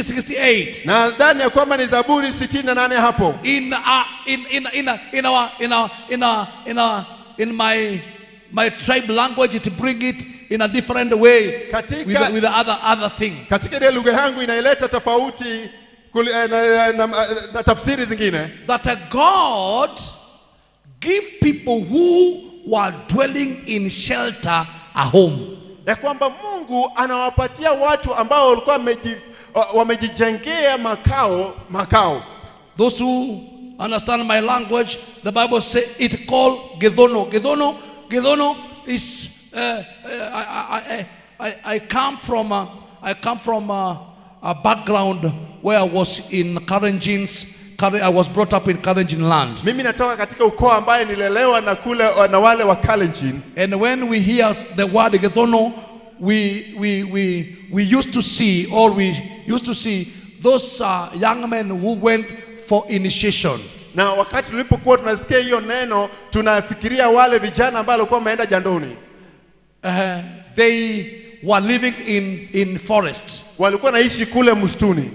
68. na dhani ya kwamba ni zaburi 68 hapo In uh, in in in uh, in our in our in our in our in my my tribe language to bring it in a different way Katika- with the, with the other other thing. katika ile lugha yangu inaileta tofauti kuli- eh, na, na, na, na tafsiri zingine That a God give people who were dwelling in shelter a home. ya kwamba mungu anawapatia watu ambao walikuwa wameji- wa- wamejijengea makao makao Those who understand my language, the Bible say it called Gedono. Gedono, Gedono is uh, uh, I, I, I, I come from a, I come from a, a background where I was in Karenjin's. Karen- I was brought up in Karenjin land, mimi natoka katika ukoo ambaye nilelewa na kule na wale wa Kalenjin and when we hear the word Gedono, we, we, we, we used to see, or we used to see those uh, young men who went for initiation. na wakati tulipokuwa tunasikia hiyo neno tunafikiria wale vijana ambao walikuwa wameenda jandoni Uh, they were living in, in forest. walikuwa naishi kule msituni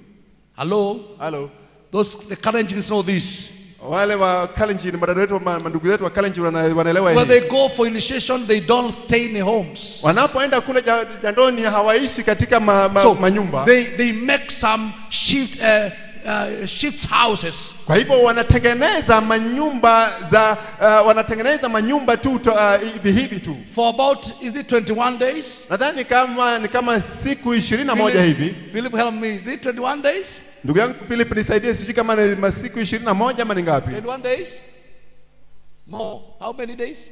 Hello? halo Those the Kalenjins know this. wale wa Kalenjin madada wetu ma- mandugu zetu wa Kalenjin wana- wanaelewa When hili they go for initiation, they don't stay in homes. wanapoenda kule ja- jandoni hawaishi katika ma, ma, So manyumba they, they make some shift, uh, uh, shifts houses Kwa hivyo wanatengeneza manyumba za uh, wanatengeneza manyumba tu to, uh, hivi hivi tu. for about is it 21 days? Nadhani kama ni kama siku ishirini na moja hivi. Philip, help me. Is it 21 days? Ndugu yangu Philip, nisaidie, sijui kama ni masiku ishirini na moja ama ni ngapi? 21 days? More. How many days?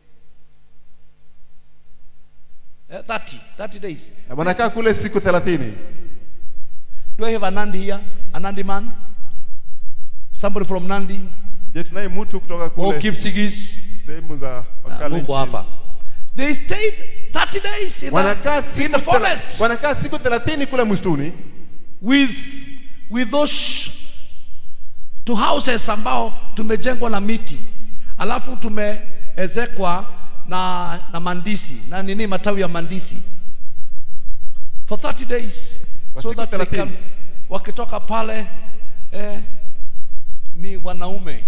Uh, 30. 30 days. Wanakaa kule siku thelathini. Do I have a Nandi here? A Nandi man? Somebody from Nandi? Je, tunaye mtu kutoka Or kule Kipsigis? sehemu za Ah, Wakalenjin? Muko hapa. They stayed 30 days in Wanakaa the, siku in the thela- forest wanakaa siku thelathini kule msituni with, with those two houses ambao tumejengwa na miti alafu tumeezekwa na, na mandisi na nini matawi ya mandisi for 30 days Kwa so siku that they 30. can, wakitoka pale eh, ni wanaume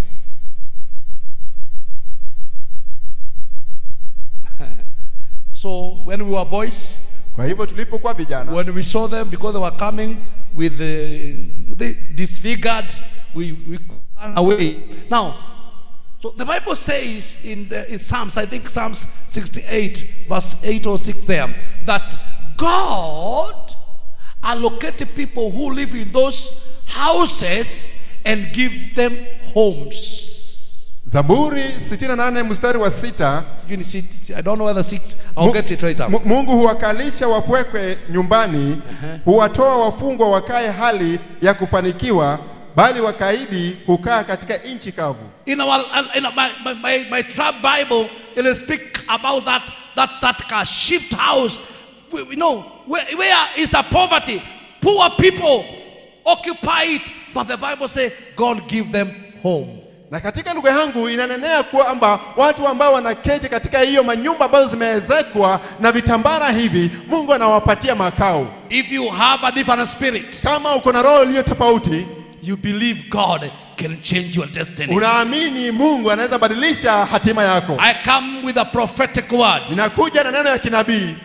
so when we were boys Kwa hivyo tulipokuwa vijana when we saw them because they were coming with the, they disfigured we, we ran away now so the bible says in, the, in psalms i think psalms 68 verse 8 or 6 there that god allocated people who live in those houses and give them homes Zaburi 68 mstari wa sita Sijui ni sit- i don't know whether six i'll Mu- get it right Mu- up Mungu huwakalisha wapwekwe nyumbani, huwatoa wafungwa wakae hali ya kufanikiwa, bali wakaidi hukaa katika nchi kavu. In our, in my, my, my, my trap Bible, it will speak about that, that, that uh, shift house. We, we know where, where is a poverty. Poor people occupy it, but the Bible says God give them home. Na katika lugha yangu inanenea kwamba watu ambao wanaketi katika hiyo manyumba ambazo zimeezekwa na vitambara hivi, Mungu anawapatia makao. If you have a different spirit, Kama uko na roho iliyo tofauti, you believe God can change your destiny. unaamini Mungu anaweza badilisha hatima yako. I come with a prophetic word. Ninakuja na neno ya kinabii.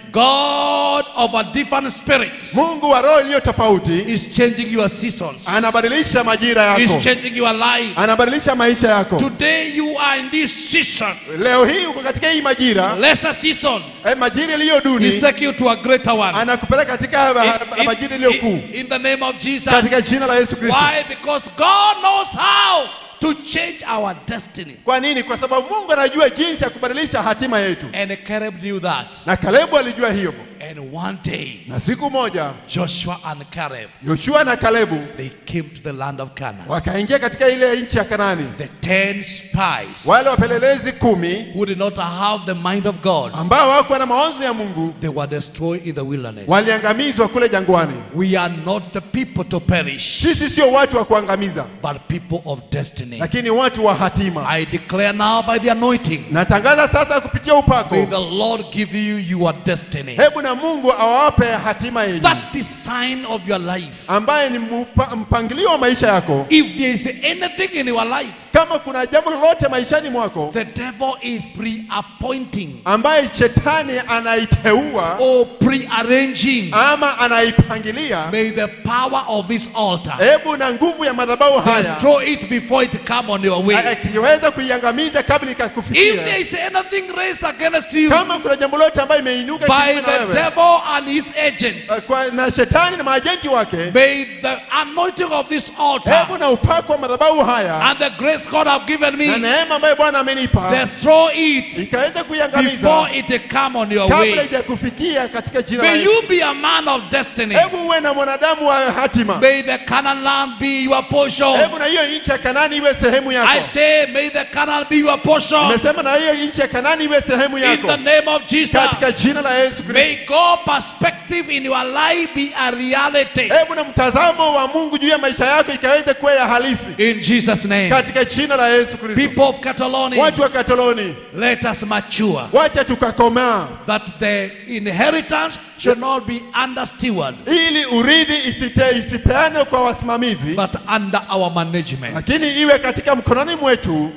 God of a different spirit Mungu wa roho iliyo tofauti is changing your seasons. anabadilisha majira Is yako, changing your life. anabadilisha maisha yako. Today you are in this season, Leo hii uko katika hii majira lesser season. eh, majira iliyo He's duni, taking you to a greater one. anakupeleka katika In, majira iliyo kuu in, in the name of Jesus. katika jina la Yesu Kristo. Why? Because God knows how to change our destiny. Kwa nini? Kwa sababu Mungu anajua jinsi ya kubadilisha hatima yetu, And Caleb knew that. na Kalebu alijua hiyo. And one day, Na siku moja Joshua and Caleb, Yoshua na Kalebu they came to the land of Canaan. wakaingia katika ile nchi ya Kanani. The ten spies Wale wapelelezi kumi who did not have the mind of God, ambao hawakuwa na mawazo ya Mungu they were destroyed in the wilderness. waliangamizwa kule jangwani. We are not the people to perish, Sisi sio watu wa kuangamiza, but people of destiny. lakini watu wa hatima. I declare now by the anointing, Natangaza sasa kupitia upako, may the Lord give you your destiny. hebu na Mungu awape hatima yenu That design of your life. ambaye ni mupa, mpangilio wa maisha yako. If there is anything in your life, Kama kuna jambo lolote maishani mwako the devil is pre-appointing ambaye shetani anaiteua or pre-arranging. ama anaipangilia, May the power of this altar hebu na nguvu ya madhabahu haya destroy it before it come on your way. akiweza kuiangamiza kabla If there ikakufikia. is anything raised against you Kama kuna jambo lote ambayo imeinuka by kinyume na the wewe devil and his agents, kwa, na shetani na maajenti wake, may the anointing of this altar hebu na upako wa madhabahu haya and the grace God have given na me neema ambayo Bwana amenipa destroy it ikaweza kuiangamiza before it come on your kabla way. haijakufikia katika jina la May Yesu. you be a man of destiny. Hebu uwe na mwanadamu wa hatima. May the Canaan land be your portion. Hebu na hiyo nchi ya Kanani iwe sehemu I yako. say, may the Canaan be your portion. Nimesema na hiyo nchi ya Kanani iwe sehemu In yako the name of Jesus. katika jina la Yesu Kristo. May God perspective in your life be a reality. Hebu na mtazamo wa Mungu juu ya maisha yako ikaweze kuwa ya halisi In Jesus' name. katika jina la Yesu Kristo. People of Catalonia, Watu wa Katoloni, let us mature. wacha tukakomaa That the inheritance should not be under steward, ili urithi isite, isipeane kwa wasimamizi, but under our management. lakini iwe katika mkononi mwetu.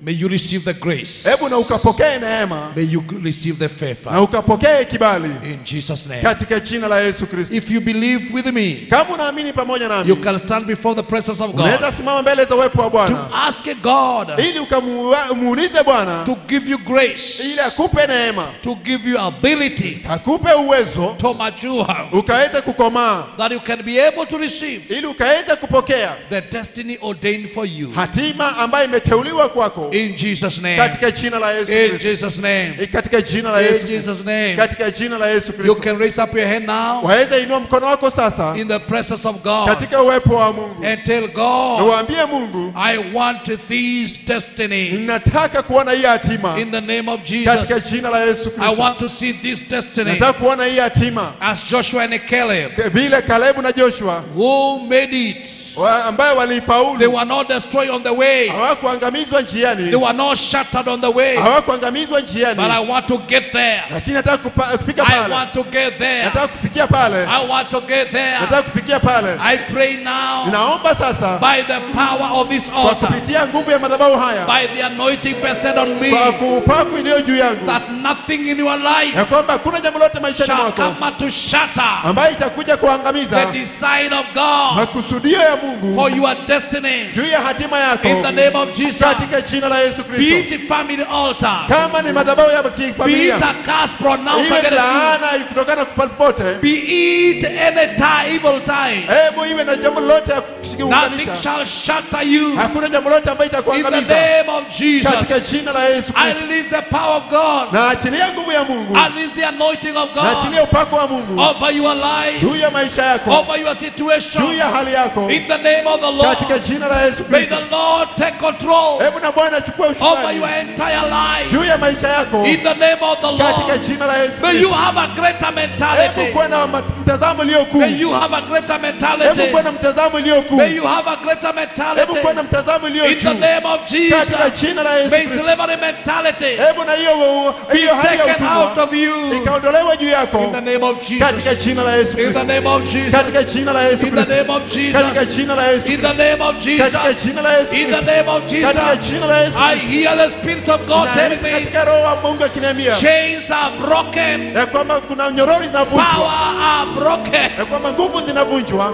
May you receive the grace. hebu na ukapokee neema May you receive the na favor. ukapokee kibali In Jesus' name. katika jina la Yesu Kristo. If you believe with me, Kama unaamini pamoja you nami, can stand before the presence of unaweza God simama mbele za uwepo wa to Bwana ask God ili ukamuulize Bwana to give you ili grace, akupe neema, to give you ability akupe uwezo to mature, ukaweze kukomaa, that you can be able to receive ili ukaweze kupokea the destiny ordained for you. hatima ambayo imeteuliwa kwako In Jesus' name. katika jina la Yesu In Kristo. Jesus' name. Katika jina la In Yesu Kristo. Jesus' name. Katika jina la Yesu You Kristo. can raise up your hand now Waweza inua mkono wako sasa in the presence of God katika uwepo wa Mungu and tell na God, uambie Mungu, I want this destiny ninataka kuona hii hatima in the name of katika Jesus. jina la Yesu I Kristo. want to see this destiny Nataka kuona hii hatima as Joshua and Caleb vile Kalebu na Joshua who made it. wa- ambayo They walifaulu, were not destroyed on the way. hawakuangamizwa They njiani, were not shattered on the way. hawakuangamizwa But njiani, I want to get there. lakini nataka kupa- kufika I pale, want to get there. nataka kufikia pale, I want to get there. nataka kufikia pale. I pray now Ninaomba sasa by the power of this kwa altar, kupitia nguvu ya madhabahu haya, by the anointing vested on me, kwa kuupaku iliyo juu yangu, that nothing in your life ya kwamba hakuna jambo lote maishani shall mwako come to shatter ambayo itakuja the kuangamiza design of God makusudio ya Mungu for your destiny. juu ya hatima yako In the name of Jesus, katika jina la Yesu be Kristo. it a family altar, Kama ni madhabahu ya be it kifamilia, a curse pronounced iwe against you, laana kutokana popote, be it any tie, evil tie, hebu iwe na jambo lolote ya nothing kuunganisha. shall shatter you. Hakuna jambo lolote ambayo In the itakuangamiza name of katika Jesus, jina la Yesu I Kristo. release the power of God. Na achilia nguvu ya Mungu, I release the anointing of na God achilia upako wa Mungu over your life, juu ya maisha yako, over your juu situation. ya hali yako, In the name of the katika Lord, jina la Yesu may Kristo. the Lord take control Hebu na Bwana achukue over ushukrani your entire life. juu ya maisha yako In the name of the katika Lord, jina la Yesu may you Kristo. have a greater Hebu mentality. kuwa na ma- mtazamo ulio kuu. May you have a greater Hebu mentality. kuwa na mtazamo ulio kuu. May you have a greater Hebu kuwa na mentality. mtazamo ulio In the juu name of katika Jesus, jina la Yesu may Kristo. slavery mentality Hebu na hiyo be hiyo hali ya taken out utumwa of you. ikaondolewa juu In yako the name of katika Jesus. jina la Yesu In Kristo. the name of Katika Jesus. jina la Yesu In the Kristo. name of Katika Jesus. jina la Yesu In Kristo. the name of Katika Jesus. jina la Yesu In the Kristo. name of Katika Jesus. jina la Yesu I Kristo. hear the Spirit of God telling Nahisi me katika roho wa Mungu akiniambia chains are broken, ya kwamba kuna nyorori zinavunjwa, power are broken. ya kwamba nguvu zinavunjwa.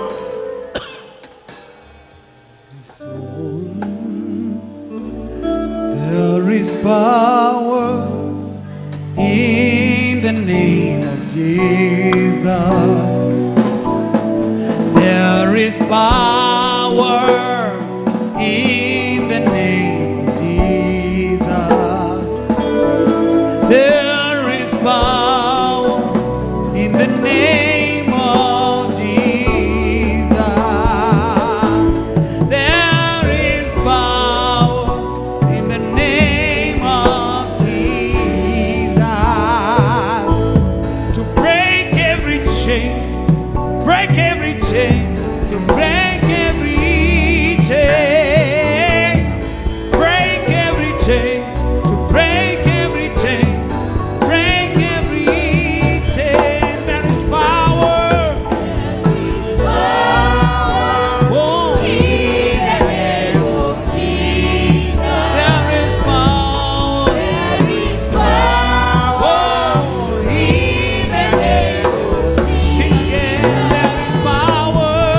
There is power in the name of Jesus. There is power in the name of Jesus. There is power in the name of Jesus. There is power in the name of Jesus to break every chain, break every chain, to break every chain, break every chain, to break every chain, break every chain. There is power. Oh, there is power. Oh, sing again. There is power.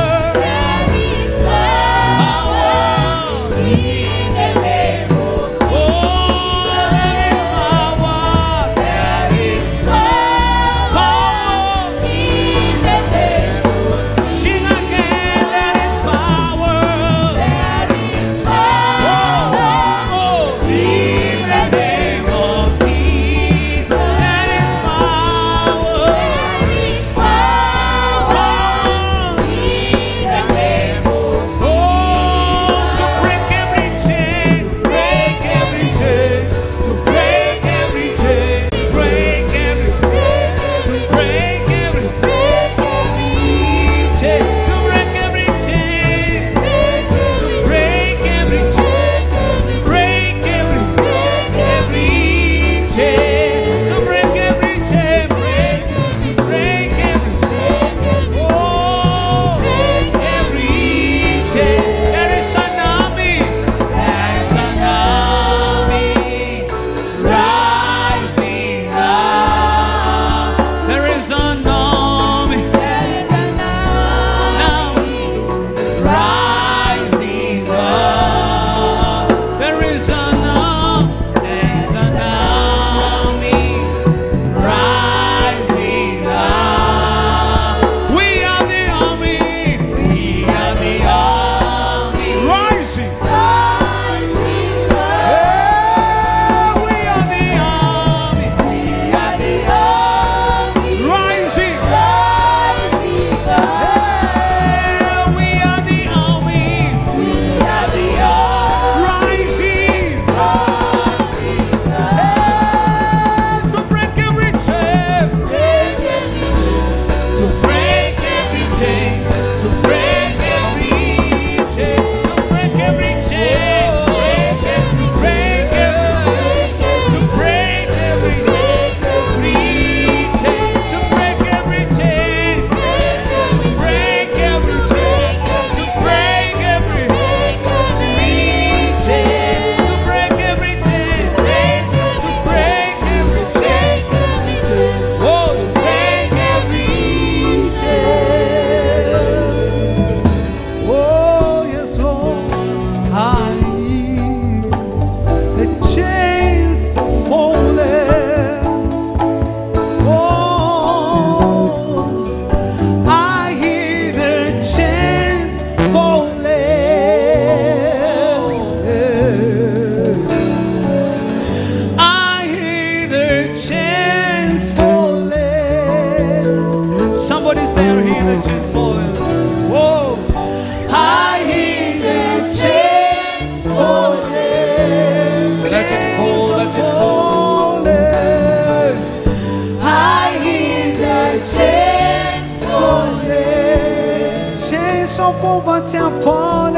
chains of poverty are falling.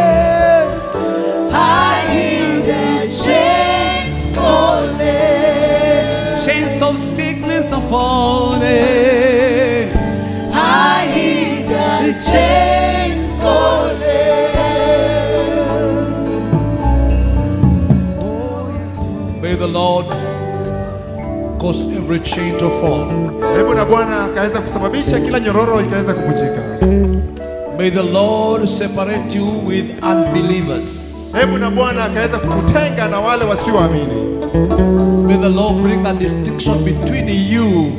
I hear the chains falling. Chains of sickness are falling. I hear the chains falling. May the Lord cause every chain to fall. Hebu na Bwana akaweza kusababisha kila nyororo ikaweza kuvunjika. May the Lord separate you with unbelievers. Hebu na Bwana akaweza kukutenga na wale wasioamini. May the Lord bring a distinction between you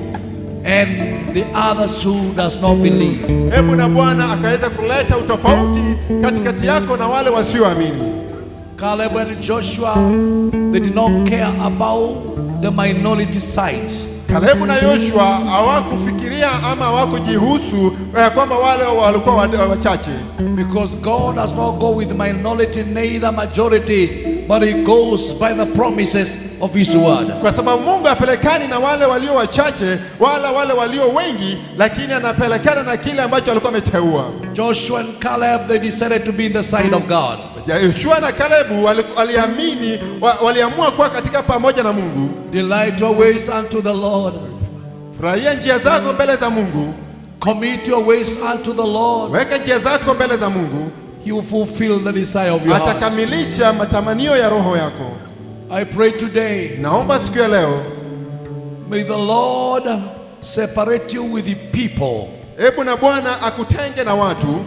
and the others who does not believe. Hebu na Bwana akaweza kuleta utofauti katikati yako na wale wasioamini. Caleb and Joshua, they did not care about the minority side. Kalebu na Yoshua hawakufikiria ama hawakujihusu eh, kwamba wale walikuwa wa- wachache, Because God does not go with minority, neither majority, but He goes by the promises of His word. kwa sababu Mungu hapelekani na wale walio wachache wala wale walio wengi, lakini anapelekana na kile ambacho alikuwa ameteua. Joshua and Caleb, they decided to be in the side of God. Ya Yoshua na Kalebu wali- waliamini, wa- waliamua kuwa katika pamoja na Mungu. Delight your ways unto the Lord. Furahia njia zako mbele za Mungu, Commit your ways unto the Lord. weka njia zako mbele za Mungu, He will fulfill the desire of your heart. atakamilisha matamanio ya roho yako. I pray today, Naomba siku ya leo, may the Lord separate you with the people hebu na Bwana akutenge na watu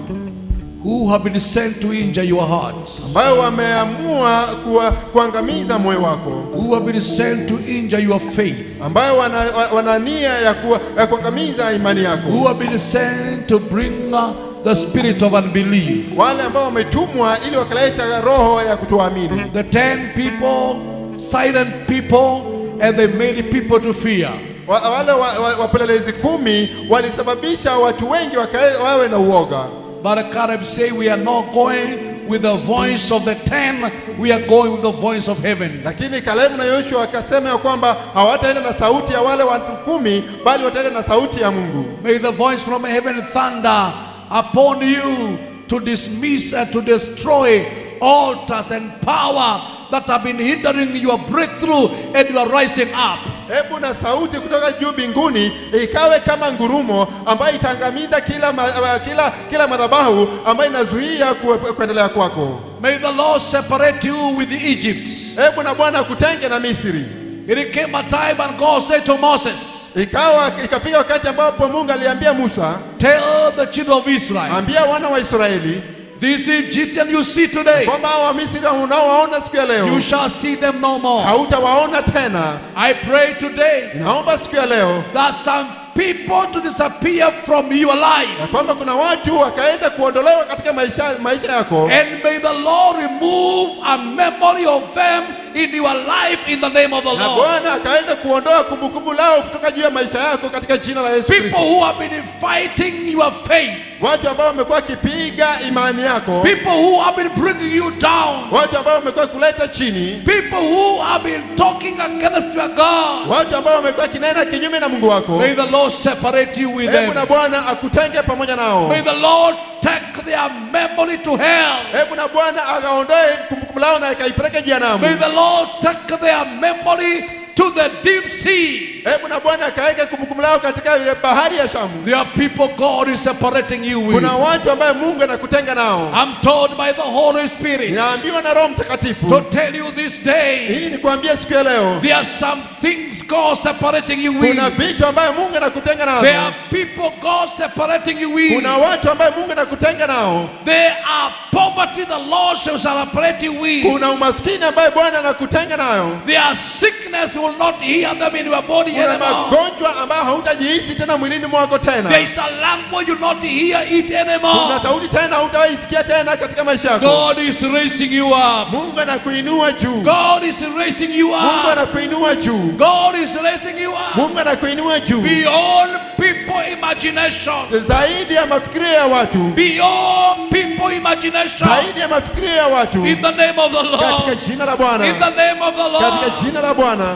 who have been sent to injure your heart, ambayo wameamua kuwa, kuangamiza moyo wako, who have been sent to injure your faith, ambayo wana, wa- wana nia ya, kuwa, ya kuangamiza imani yako, who have been sent to bring uh, the spirit of unbelief. wale ambao wametumwa ili wakaleta roho ya kutoamini. The ten people, silent people, and they made people to fear. Wa, wale wa- wa- wapelelezi kumi walisababisha watu wengi wakae, wawe na uoga, But Caleb say we are not going with the voice of the ten, we are going with the voice of heaven. lakini Kalebu na Yoshua wakasema ya kwamba hawataenda na sauti ya wale watu kumi, bali wataenda na sauti ya Mungu. May the voice from heaven thunder upon you to dismiss and to destroy altars and power that have been hindering your breakthrough and your rising up. Hebu na sauti kutoka juu mbinguni ikawe kama ngurumo ambayo itaangamiza kila, ma, kila, kila madhabahu ambayo inazuia ku- kuendelea kwako. May the Lord separate you with Egypt. Hebu na Bwana akutenge na Misri. It came a time and God said to Moses, Ikawa ikafika wakati ambapo Mungu aliambia Musa, Tell the children of Israel, ambia wana wa Israeli this Egyptian you see today, kwamba hao Wamisri unaowaona siku ya leo you shall see them no more. hautawaona tena. I pray today Naomba siku ya leo that some people to disappear from your life. ya kwamba kuna watu wakaweza kuondolewa katika maisha, maisha yako And may the Lord remove a memory of them in your life in the name of the na Lord. Bwana akaweza kuondoa kumbukumbu lao kutoka juu ya maisha yako katika jina la Yesu People Kristo. who have been fighting your faith, Watu ambao wamekuwa wakipiga imani yako, people who have been bringing you down, watu ambao wamekuwa kuleta chini, people who have been talking against your God. watu ambao wamekuwa kinena kinyume na Mungu wako. May the Lord separate you with Hebu na them. Bwana akutenge pamoja nao. May the Lord take their memory to hell. Hebu na Bwana akaondoe kumbukumbu lao na akaipeleke May jehanamu. the Lord take their memory to the deep sea. Hebu na Bwana akaweke kumbukumbu lao katika bahari ya Shamu. There are people God is separating you with. Kuna watu ambaye Mungu anakutenga nao. I'm told by the Holy Spirit Ninaambiwa na Roho Mtakatifu to tell you this day hii ni kuambia siku ya leo, there are some things God separating you with. kuna vitu ambayo Mungu anakutenga There nazo. are people God separating you with. Kuna watu ambaye Mungu anakutenga nao. There are poverty the Lord shall separate you with. Kuna umaskini ambaye Bwana anakutenga nayo. There are sickness you will not hear them in your body Kuna anymore. magonjwa ambayo hautajihisi tena mwilini mwako tena. There is a language you will not hear it Kuna anymore. sauti tena hautawaisikia tena katika maisha yako. God is raising you up. Mungu anakuinua juu. God is raising you Mungu up. anakuinua juu. God is raising you up. Mungu anakuinua juu. Beyond people imagination. Zaidi ya mafikirio ya watu. Beyond people imagination. Zaidi ya mafikirio ya watu. In the name of the Katika Lord. jina la Bwana. In the name of the Katika Lord. jina la Bwana.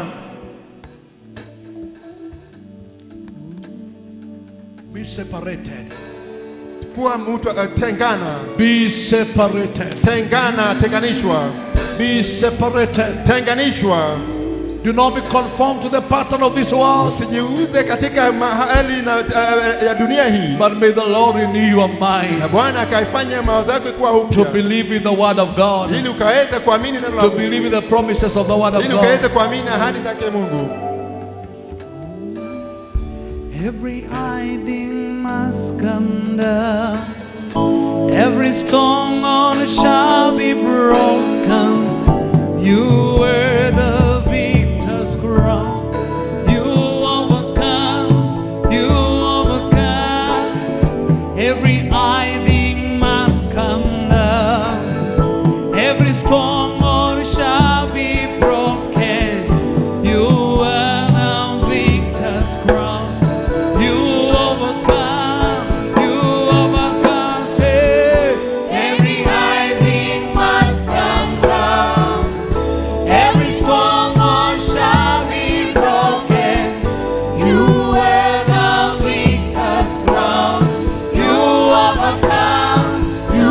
Be separated. kuwa mtu uh, tengana Be separated. tengana tenganishwa Be separated. tenganishwa Do not be conformed to the pattern of this world. usijiuze katika mahali na, uh, ya dunia hii But may the Lord renew your mind na bwana akaifanya mawazo yako kuwa to upya believe in the word of God, ili ukaweze kuamini neno la to Mungu believe in the promises of the word of ili ukaweze God. kuamini ahadi zake Mungu Every hiding must come down. Every stronghold shall be broken. You were the victor's crown. You overcome. You overcome. Every hiding must come down. Every stronghold shall be broken. You are the victor's crown. You overcome. You overcome. Say, every hiding must come down. Every stronghold shall be broken. You wear the victor's crown. You overcome. You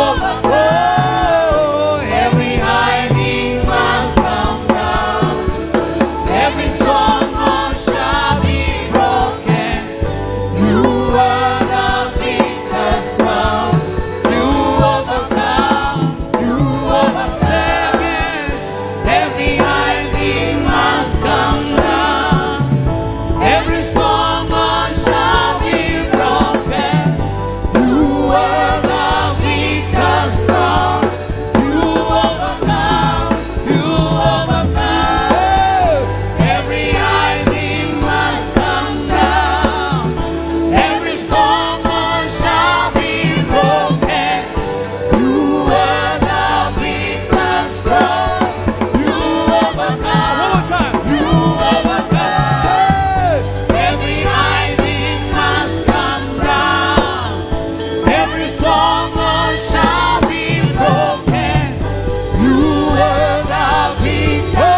overcome. Every hiding must come down. Every stronghold shall be broken. You are the victor's crown. You overcome. You overcome. Every hiding must come down. Every stronghold shall be broken. You are the victor's crown. You overcome. You overcome. Say, every hiding must come down. Every stronghold shall be broken. You are the victor's crown. You overcome. One more time. You overcome. Say, every hiding must come down. Every stronghold shall be broken. You are the victor.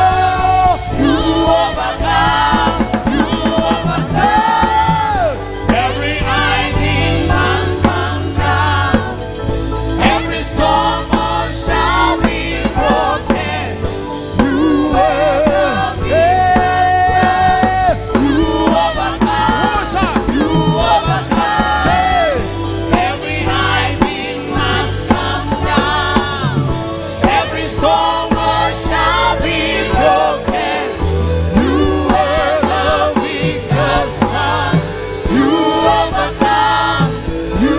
You overcome. You overcome. Every hiding must come down. Every stronghold shall be broken. You are the victor. You overcome. You overcome. Say, every hiding must come down. Every stronghold shall be broken. You are the victor's crown. You overcome. You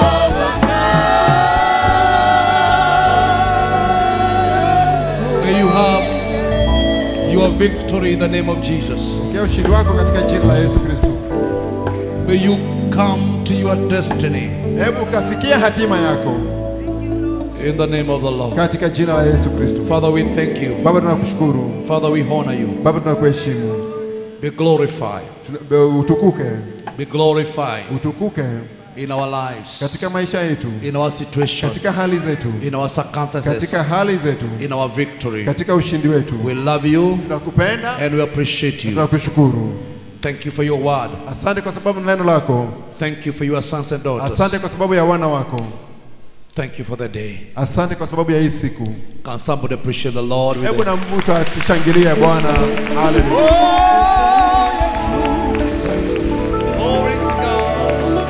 overcome. May you have your victory in the name of Jesus. pokea ushindi wako katika jina la Yesu Kristo May you come to your destiny hebu ukafikia hatima yako in the name of the Lord. katika jina la Yesu Kristo Father, we thank you. Baba tunakushukuru Father, we honor you. Baba tunakuheshimu Be glorified. Tuna- utukuke Be glorified utukuke in our lives, katika maisha yetu in our situation, katika hali zetu in our circumstances, katika hali zetu in our victory. katika ushindi wetu We love you tunakupenda and we appreciate you. tunakushukuru Thank you for your word. asante kwa sababu na neno lako Thank you for your sons and daughters. asante kwa sababu ya wana wako Thank you for the day. asante kwa sababu ya hii siku Can somebody appreciate the Lord with hebu a na mtu atushangilie bwana haleluya Glory to God.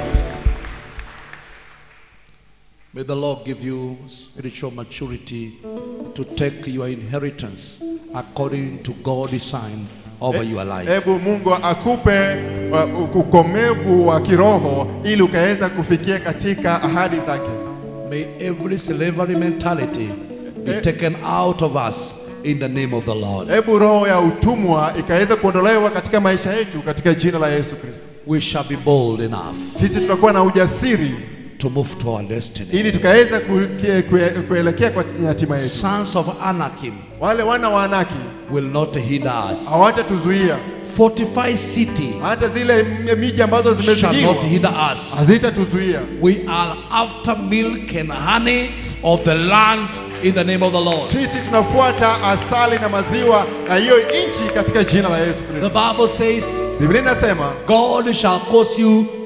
May the Lord give you spiritual maturity to take your inheritance according to God's design over your life. hebu mungu akupe uh, ukomevu wa kiroho ili ukaweza kufikia katika ahadi zake May every slavery mentality be taken out of us in the name of the Lord. hebu roho ya utumwa ikaweza kuondolewa katika maisha yetu katika jina la yesu kristo We shall be bold enough sisi tutakuwa na ujasiri to move to our destiny. ili tukaweza kuelekea kue, kuelekea kwa hatima yetu Sons of Anakim wale wana wa anaki will not hinder us. hawatatuzuia Fortified city hata zile m- miji ambazo shall zimezingirwa not hinder us. hazitatuzuia We are after milk and honey of the land in the name of the Lord. sisi tunafuata asali na maziwa na hiyo nchi katika jina la yesu The kristo Bible says, biblia inasema God shall cause you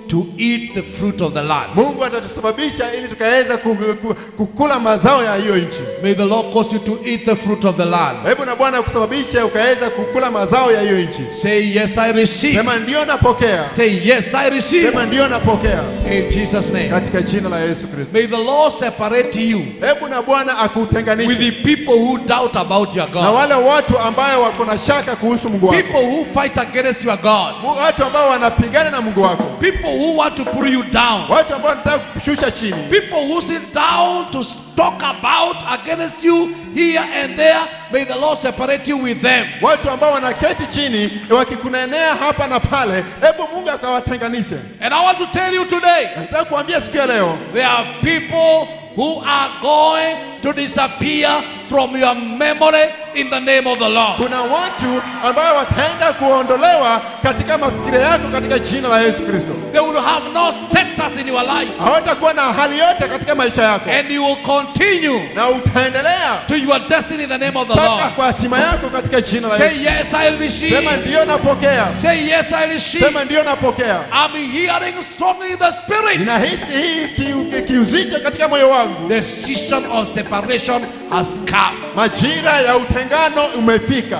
to eat the fruit of the land. Mungu atatusababisha ili tukaweza ku- ku- kukula mazao ya hiyo nchi. May the Lord cause you to eat the fruit of the land. Hebu na Bwana kusababisha ukaweza kukula mazao ya hiyo nchi. Say, Yes, I receive. Sema ndio napokea. Say, Yes, I receive. Sema ndio napokea In Jesus' name. katika jina la Yesu Kristo. May the Lord separate you Hebu na Bwana with akutenganishe the people who doubt about your na God. wale watu ambayo wako na shaka kuhusu Mungu wako, People who fight against your God. Mu- watu ambao wanapigana na Mungu wako, People who want to pull you down. watu ambao wanataka kukushusha chini, People who sit down to talk about against you here and there. May the Lord separate you with them. watu ambao wanaketi chini wakikunenea hapa na pale, hebu Mungu akawatenganishe. And I want to tell you today, Nataka kuambia siku ya leo, there are people who are going to disappear from your memory in the name of the Lord. kuna watu ambao wataenda kuondolewa katika mafikira yako katika jina la Yesu Kristo. They will have no status in your life. Hawatakuwa na hali yote katika maisha yako, And you will continue na utaendelea to your destiny in the name of the mpaka Lord. kwa hatima yako katika jina la Say Yesu. yes, I Sema receive. ndio napokea, Say yes, I receive. sema ndio napokea. I'm hearing strongly in the spirit. Ninahisi hii kiu- ki- kiuzito katika moyo wangu. The season of separation has come. Majira ya utengano umefika.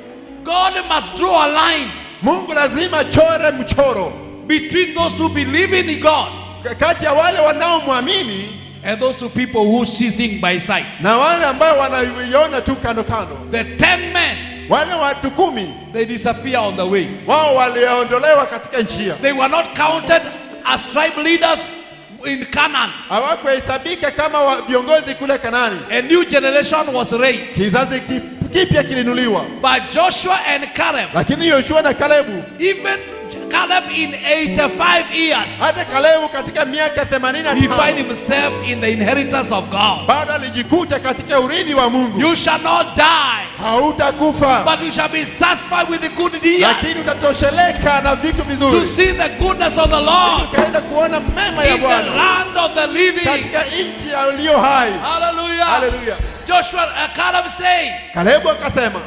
God must draw a line Mungu lazima chore mchoro between those who believe in God K- kati ya wale wanaomwamini and those who people who see things by sight. na wale ambao wanaiona tu kando kando. The ten men, Wale watu kumi they disappear on the way. wao waliondolewa katika njia, They were not counted as tribe leaders in Canaan. hawakuhesabika kama wa- viongozi kule Kanani. A new generation was raised Kizazi ki- kipya kilinuliwa, by Joshua and Caleb. lakini Yoshua na Kalebu, Even Caleb in 85 years, hata Kalebu katika miaka 85 he find himself in the inheritance of God. bado alijikuta katika urithi wa Mungu. You shall not die, Hautakufa, but you shall be satisfied with the good lakini deeds utatosheleka na vitu to vizuri, see the goodness of the Lord ukaweza kuona mema ya in the Bwana land of the living. katika nchi ya ulio hai. Hallelujah. Haleluya! Joshua uh, Caleb saying, Kalebu akasema,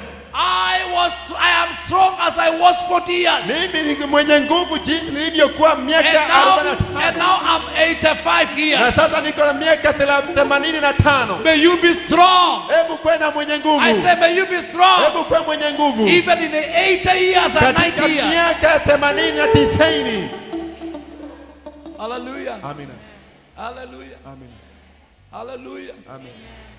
I was I am strong as I was 40 years. mimi ni mwenye nguvu jinsi nilivyokuwa And miaka now, 45 and now I'm 85 na years. sasa niko na miaka thela- themanini na tano. May you be strong. Hebu kwe na mwenye I nguvu, say, may you be strong. hebu kwe mwenye nguvu Even in the 80 years and katika 90 years. miaka themanini na tisini. Hallelujah. Amina, Hallelujah. amina, Hallelujah. amina.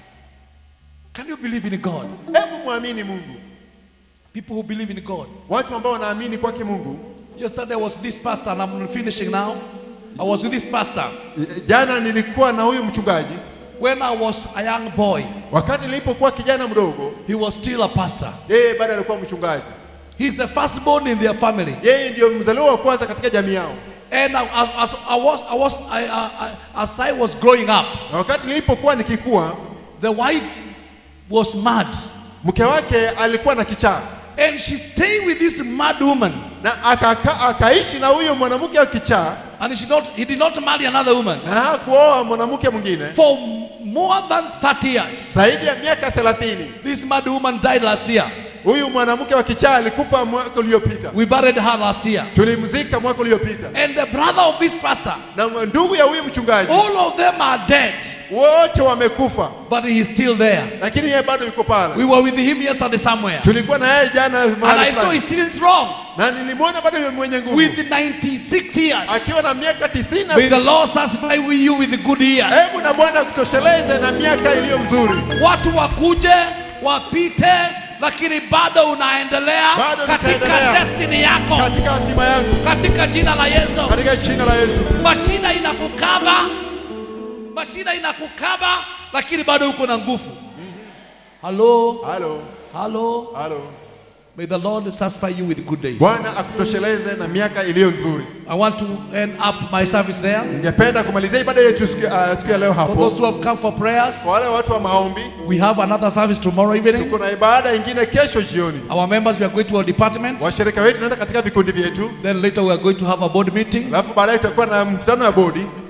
Can you believe in God? Hebu mwamini Mungu. People who believe in God. Watu ambao wanaamini kwake Mungu. Yesterday was this pastor, and I'm finishing now. I was with this pastor Jana nilikuwa na huyu mchungaji, when I was a young boy. wakati nilipokuwa kijana mdogo, He was still a pastor. yeye bado alikuwa mchungaji. He's the firstborn in their family. Yeye ndio mzaliwa wa kwanza katika jamii yao, And I, as, as I was, I was, I, I, I, as I was growing up, na wakati nilipokuwa nikikua, the wife was mad, mke wake alikuwa na kichaa and she stayed with this mad woman, na akaka, akaishi na huyo mwanamke wa kichaa and she not, he did not marry another woman na hakuoa mwanamke mwingine for more than 30 years. zaidi ya miaka thelathini. This mad woman died last year. Huyu mwanamke wa kichaa alikufa mwaka uliopita, We buried her last year. tulimzika mwaka uliopita, And the brother of this pastor, na ndugu ya huyu mchungaji all of them are dead, wote wamekufa, but he's still there. lakini yeye bado yuko pale. We were with him yesterday somewhere, Tulikuwa na yeye jana and mahali I saw fulani. he's still strong na nilimwona bado yu mwenye nguvu with 96 years. akiwa na miaka tisini na May the Lord satisfy with you with the good years. hebu na Bwana kutosheleze na miaka iliyo mzuri. Watu wakuje wapite, lakini bado unaendelea Bado katika nitaendelea. destiny yako, katika hatima yangu katika jina la Yesu. katika jina la Yesu. Mashina inakukaba, mashina inakukaba, lakini bado uko na nguvu. Halo, Halo, halo. halo. May the Lord satisfy you with good days. Bwana akutosheleze na miaka iliyo nzuri. I want to end up my service there. Ningependa kumalizia ibada yetu siku uh, siku ya leo For hapo. those who have come for prayers, Kwa wale watu wa maombi, we have another service tomorrow evening. tuko na ibada ingine kesho jioni. Our members, we are going to our departments. Washirika wetu tunaenda katika vikundi vyetu, Then later we are going to have a board meeting. alafu baadaye tutakuwa na mkutano wa bodi.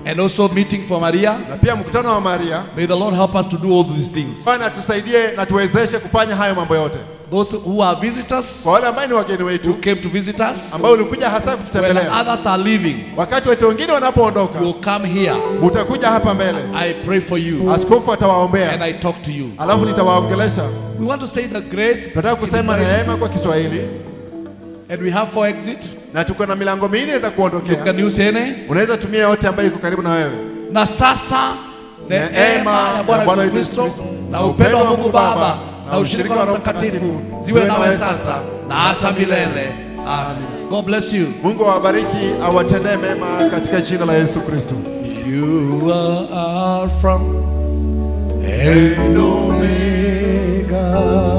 and also meeting for Maria. na pia mkutano wa Maria. May the Lord help us to do all these things. Bwana tusaidie na tuwezeshe kufanya hayo mambo yote. Those who are visitors, Kwa wale ambao ni wageni who wetu came to visit us, ambao ulikuja hasa when kututembelea, others are leaving, wakati watu wengine wanapoondoka, you will come here. utakuja hapa mbele, I pray for you askofu and atawaombea, I talk to you. alafu nitawaongelesha. We want to say the grace Tunataka in kusema Kiswahili, neema kwa Kiswahili, and we have four exit. na tuko na milango minne za You kuondokea. can use any. Unaweza tumia yote ambayo iko karibu na wewe. Na sasa neema ya Bwana Yesu Kristo na upendo wa Mungu Baba na ushirika wa Roho Mtakatifu ziwe nawe sasa na hata milele. Amen. God bless you. Mungu awabariki, awatendee mema katika jina la Yesu Kristo. You are from and Omega.